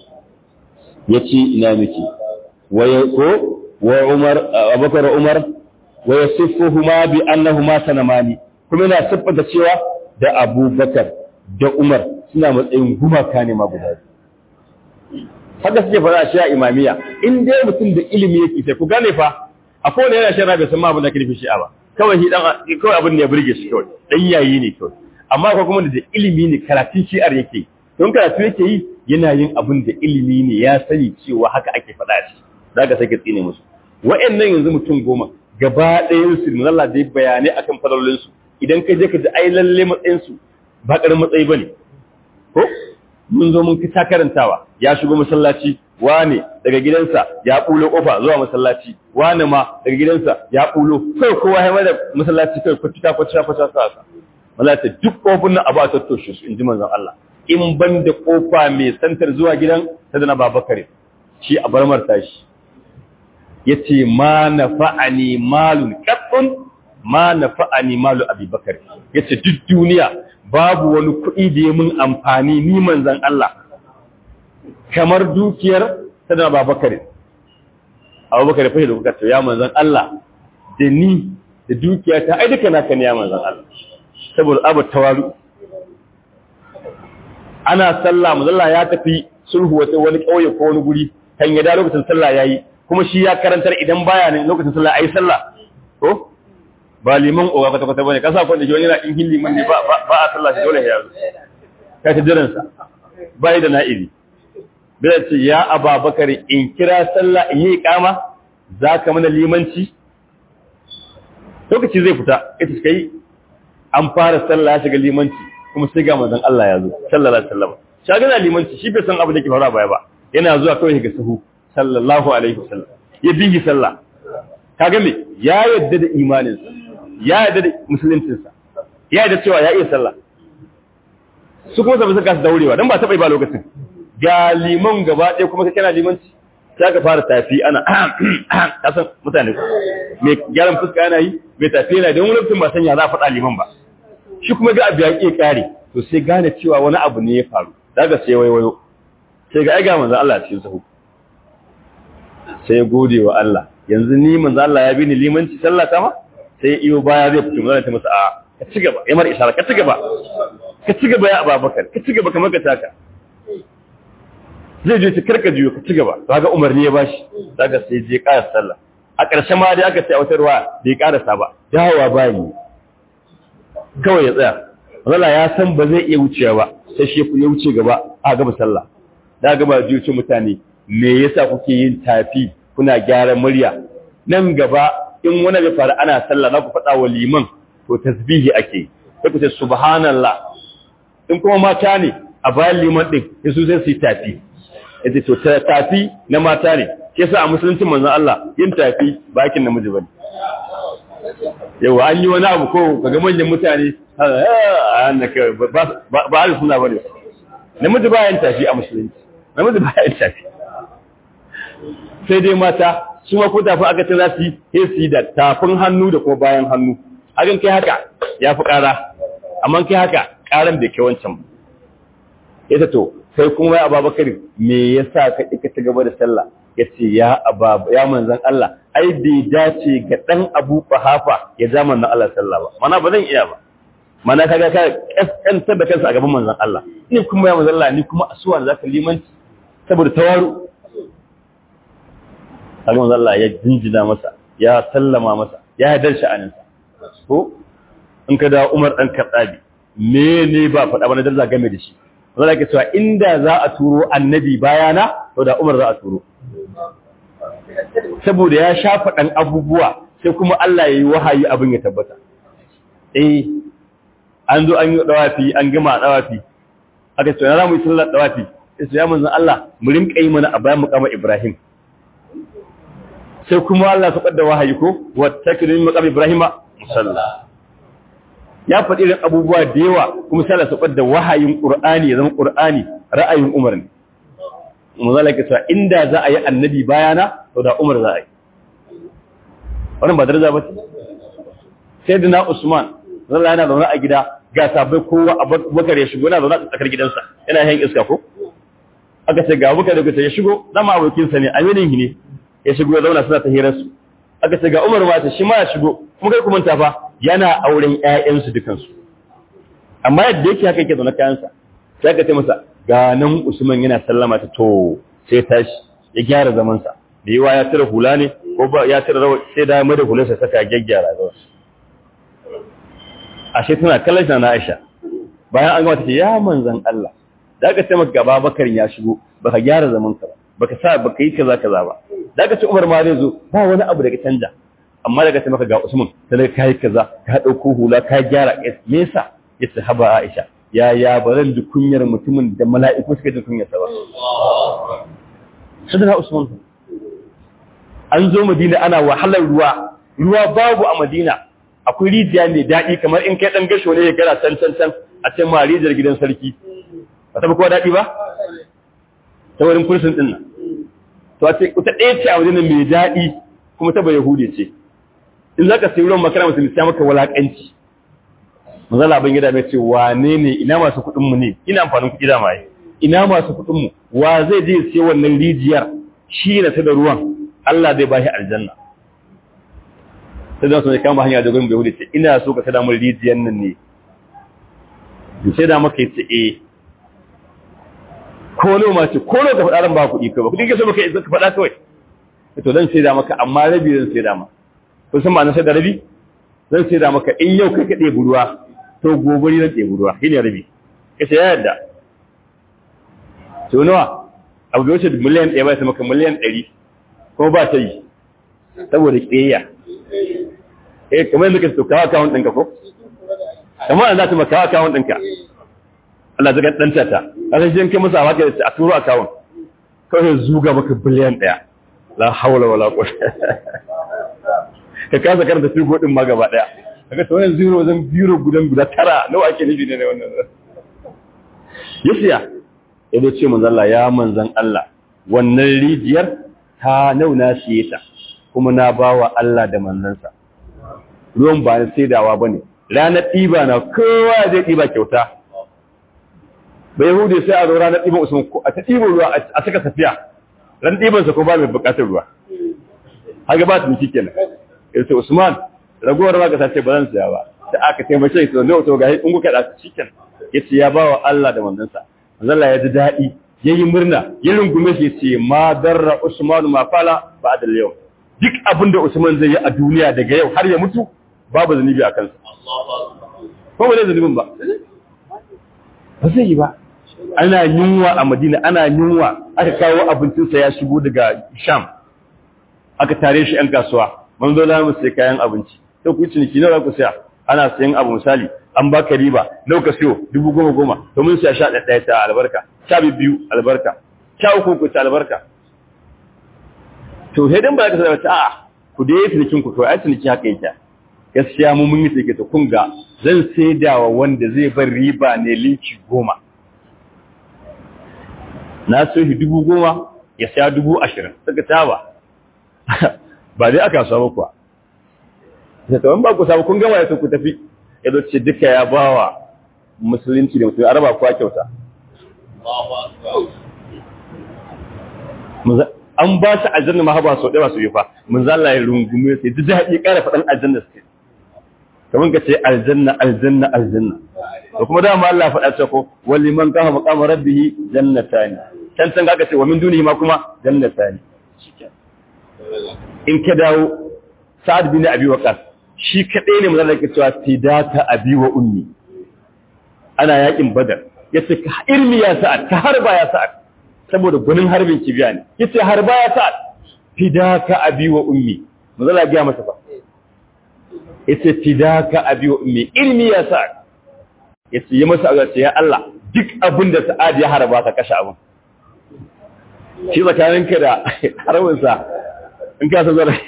Ya ce ina miki, waye ko wa Umar, Abubakar Umar, wa yasifuhuma bi annahuma sanamani kuma yana siffata cewa da Abubakar da Umar suna matsayin gumaka ne ma guda haka suke fara shi a imamiya in dai mutum da ilimi yake sai ku gane fa akwai wanda yana shan rabe san ma abin da ke nufi shi'a ba kawai shi dan kawai abin da ya burge shi kawai dan yayi ne kawai amma akwai kuma da ilimi ne karatun shi'ar yake don karatu yake yi yana yin abin da ilimi ne ya sani cewa haka ake faɗa shi zaka sai ka tsine musu wa'annan yanzu mutum goma gaba ɗayan su mun Allah dai bayanai akan fadalolin su idan ka je ka ji ai lalle matsayin su ba ƙarin matsayi bane ko mun zo mun kita karantawa ya shigo masallaci wane daga gidansa ya bulo kofa zuwa masallaci wane ma daga gidansa ya bulo kai kowa ya mai da masallaci kai kwatuta kwatuta kwatuta sa wallahi duk kofin nan abu a tattoshe su inji manzon Allah in ban da kofa mai santar zuwa gidan sadana babakare shi a barmar tashi yace ma nafa'ani malun qattun ma nafa'ani malu abubakar yace duk duniya babu wani kuɗi da ya mun amfani ni manzon Allah kamar dukiyar sadana babakare abubakar fa da kuka ya manzon Allah da ni da dukiya ta ai duka naka ne ya manzon Allah saboda abu tawaru ana sallah manzon ya tafi sulhu wata wani kauye ko wani guri kan ya da lokacin sallah yayi kuma shi ya karantar idan baya ne lokacin sallah ayi sallah to ba liman oga kwata kwata bane kasa ko da wani yana in liman ne ba ba a sallah shi dole ya zo ka ta jiran sa bai da na'ibi bai ce ya ababakar in kira sallah in yi iqama zaka mana limanci lokaci zai fita ita kai an fara sallah ya shiga limanci kuma sai ga manzon Allah ya zo sallallahu alaihi wasallam shagana limanci shi bai san abin da ke faruwa baya ba yana zuwa kawai ga sahu sallallahu alaihi wasallam ya bihi sallah kaga me ya yadda da imanin sa ya yadda da musuluncin sa ya yadda cewa ya iya sallah su kuma sabu suka su daurewa dan ba ta bai ba lokacin ga liman gaba ɗaya kuma kai kana limanci sai ka fara tafi ana kasan mutane me gyaran fuska yana yi me tafi yana don lokacin ba sanya za a faɗa liman ba shi kuma ga abu ya ƙi ƙare to sai gane cewa wani abu ne ya faru daga sai waiwayo sai ga aiga manzo Allah cikin sahu sai ya gode wa Allah yanzu ni manzo Allah ya bi ni limanci sallah ta ma sai iyo baya zai fito manzo ta masa a ka ci gaba ya mar isharar ka ci gaba ka ci gaba ya Abubakar ka ci gaba kamar ka taka zai je ci karka jiyo ka ci gaba kaga umarni ya bashi daga sai je ƙara sallah a ƙarshe ma dai aka ce a wata ruwa bai ƙarasa ba dawowa bayi kawai ya tsaya Allah ya san ba zai iya wucewa ba sai shi ya wuce gaba a gaba sallah da gaba ji wuce mutane me yasa kuke yin tafi kuna gyaran murya nan gaba in wani bai faru ana sallah za ku faɗa wa liman to tasbihi ake sai ku ce subhanallah in kuma mata ne a bayan liman din su sai su yi tafi yace to tafi na mata ne ke sa a musulunci manzon Allah yin tafi ba aikin namiji bane yawa an yi wani abu ko kaga manyan mutane ba ba suna bane namiji ba yin tafi a musulunci namiji ba yin tafi sai dai mata su ma ko tafi aka ce za su yi sai su yi da tafin hannu da kuma bayan hannu hakan kai haka ya fi ƙara amma kai haka ƙaran da ke wancan ita to sai kuma ya ababakar me yasa ka ka ci gaba da sallah ya ce ya ababa ya manzan Allah ai bai dace ga dan Abu Qahafa ya ja manzan Allah sallah ba mana ba zan iya ba mana kaga ka kaskantar da kansa a gaban manzan Allah ni kuma ya manzan Allah ni kuma asuwa da zaka limanci saboda tawaru kaga manzan Allah ya jinjina masa ya sallama masa ya hadar sha'aninsa ko in ka da Umar dan Khattabi me ne ba faɗa ba na darza game da shi zai ke cewa inda za a turo annabi bayana to da Umar za a turo saboda ya shafa ɗan abubuwa sai kuma Allah ya yi wahayi abin ya tabbata eh an zo an yi dawafi an gama dawafi aka ce na mu yi sallar dawafi sai ya manzon Allah mu rinka yi mana a bayan muqama Ibrahim sai kuma Allah ya faɗa wahayi ko wa takrimin muqama Ibrahim musalla ya faɗi irin abubuwa da yawa kuma sai Allah ya da wahayin Qur'ani ya zama Qur'ani ra'ayin Umar ne manzala ke cewa inda za a yi annabi bayana to da Umar za a yi wannan ba daraja ba ce sai da na Usman zalla yana zaune a gida ga sabai kowa Abubakar ya shigo yana zaune a tsakar gidansa yana yin iska ko aka ce ga Abubakar da ya shigo zama abokin sa ne aminin ne ya shigo ya zauna suna ta hirar su aka ce ga Umar ma ta shi ma ya shigo kuma kai kuma ta fa yana auren ƴaƴansu dukansu amma yadda yake haka yake zaune kayansa sai aka ce masa ga nan Usman yana sallama ta to sai tashi ya gyara zamansa da yawa ya tira hula ne ko ba ya tira rawa sai da mai da hularsa saka gyaggyara zawa ashe tana kallon na Aisha bayan an gama ta ce ya manzon Allah da aka ce maka gaba bakar ya shigo baka gyara zaman ka ba baka sa baka yi kaza kaza ba da aka ce Umar ma zai zo ba wani abu da ka canja amma daga ce maka ga Usman sai ka yi kaza ka dauko hula ka gyara me yasa yace haba Aisha ya ya baran da kunyar mutumin da mala'iku suka ji kunyar sa ba sadana Usman an zo Madina ana wahalar ruwa ruwa babu a Madina akwai rijiya mai daɗi kamar in kai ɗan gasho ne ya gara can can can a can ma rijiyar gidan sarki ba ta kowa daɗi ba ta wurin kursin ɗin nan to a ce ta ɗaya ce a wajen mai daɗi kuma ta bai yahudi ce in za ka sayi ruwan makara musulmi sai maka walaƙanci manzala ban gida mai ce wane ne ina masu kuɗin mu ne ina amfanin kuɗi da mai ina masu kuɗin mu wa zai je sai wannan rijiyar shi na ta da ruwan Allah zai bashi aljanna sai da su ne kama hanya da gurin bai hudu ce ina so ka sada mun rijiyar nan ne in sai da maka yace eh ko lo ma ce ko lo ka faɗa ran ba kuɗi kai ba kuɗi ke so maka ka faɗa kawai to zan sai da maka amma rabi zan sai da ma kun san ma'anar sai da rabi zan sai da maka in yau kai ka ɗebi ruwa to gobe ni zan ɗebi ruwa shine rabi kace ya yarda to nawa abu da wuce miliyan ɗaya ba sai maka miliyan ɗari kuma ba ta yi saboda ƙeya eh kamar yadda kake to kawo akawun ɗinka ko kamar an za ta maka akawun ɗinka Allah zaka danta ta kasan shi kai masa waka a turo akawun kawai zuga maka biliyan ɗaya la haula wala quwwata ka kasa karanta figo din ma gaba ɗaya kaga to wannan zero zan zero gudan guda tara nawa ake nufi ne wannan yasiya ya ce manzon Allah ya manzon Allah wannan rijiyar ta nauna siye ta kuma na bawa Allah da manzansa ruwan ba na saidawa bane ranar ɗiba na kowa zai ɗiba kyauta ba yahudi sai a zo ranar ɗiban usman a ta ɗiban ruwa a saka tafiya ran ɗibansa ko ba mai buƙatar ruwa haka ba tunki kenan ya ce usman ragowar ma ka sace ba zan siya ba da aka taimake shi to ne wato ga in kuka da cikin yace ya bawa Allah da manzansa manzon Allah ya ji daɗi yayi murna ya rungume shi yace ma darra usman ma fala ba'da yau duk abin da usman zai yi a duniya daga yau har ya mutu babu zanubi a kansa ko ba zai zanubin ba ba zai yi ba ana yunwa a madina ana yunwa aka kawo abincinsa ya shigo daga sham aka tare shi 'yan kasuwa man zo na mu sai kayan abinci sai ku ciniki nawa ku saya ana sayan abu misali an baka riba nawa ka siyo dubu goma goma to mun siya sha ɗaya ta albarka sha biyu albarka sha uku ku ta albarka to sai dan ba ka sanar a'a ku dai cinikin ku to ai ciniki haka yake gaskiya mu mun yi sai to kun ga zan saidawa wanda zai bar riba ne linki goma na so shi dubu goma ya siya dubu ashirin suka taba ba dai aka samu kuwa da tawon ba ku samu kun gama ya ku tafi ya zo ce duka ya ba wa musulunci da musulunci araba kuwa kyauta an ba shi aljanna ma haba sau ɗaya su yi fa mun zalla ya rungume sai duk daɗi ƙara faɗin aljanna su kamar ka ce aljanna aljanna aljanna da kuma dama Allah faɗa ce ko wali man kafa maqama rabbih jannatani can can ka ce wa min dunihi ma kuma jannatani in ka dawo sa'ad bin abi waqas shi kadai ne manzo yake cewa fidaka abi wa ummi ana yakin badar yace ka irmi ya sa'ad ka harba ya sa'ad saboda gunin harbin kibiya ne yace harba ya sa'ad fidaka abi wa ummi manzo Allah ya masa fa yace fidaka abi wa ummi irmi ya sa'ad yace yi masa agace ya Allah duk abin da sa'ad ya harba ka kashe abin shi tsakaninka da harbinsa in ka san zara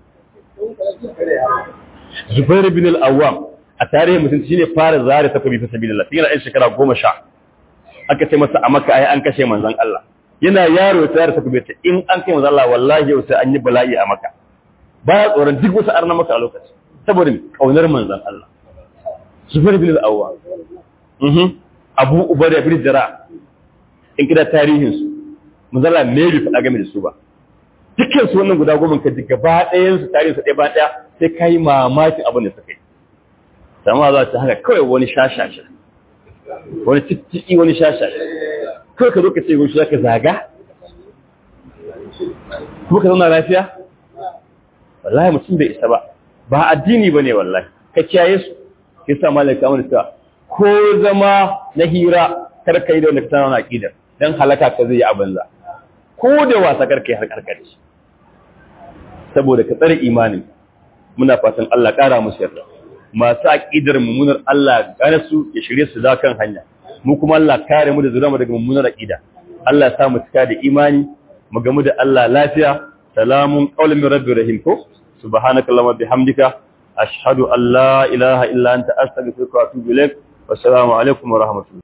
Zubair bin al-Awwam a tarihin mutum shine fara zare ta kabi fa sabilillah yana ɗan shekara goma sha aka ce masa a maka ai an kashe manzon Allah yana yaro ya zare ta kabi ta in an kai manzon Allah wallahi yau sai an yi bala'i a maka baya tsoron duk wasu arna maka a lokaci saboda kaunar manzon Allah Zubair bin al-Awwam mhm Abu Ubaida bin Jarrah in kida tarihin su manzon Allah me bai faɗa game da su ba dukkan su wannan guda goma ka gaba ɗayan su tare su ɗaya ba ɗaya sai ka yi mamakin abin da suka yi sama za ta haka kawai wani shashasha wani cikin wani shashasha kawai ka zo ka ce wani shi ka zaga kuma ka zauna lafiya wallahi mutum bai isa ba ba addini ba ne wallahi ka kiyaye su ya sa malaka mana cewa ko zama na hira kar ka yi da wanda ka tana na aƙidar don halaka ka zai yi abin za ko da wasa kar ka yi har karkare shi saboda ka tsare imanin muna fatan Allah ƙara musu yarda masu aqidar mummunar Allah gane su ya shirye su da kan hanya mu kuma Allah kare mu da zurama daga mummunar aqida Allah ya sa mu cika da imani mu gamu da Allah lafiya salamun qawlan min rabbir rahim ko subhanakallahumma bihamdika ashhadu an la ilaha illa anta astaghfiruka wa atubu ilaik wassalamu alaikum wa rahmatullahi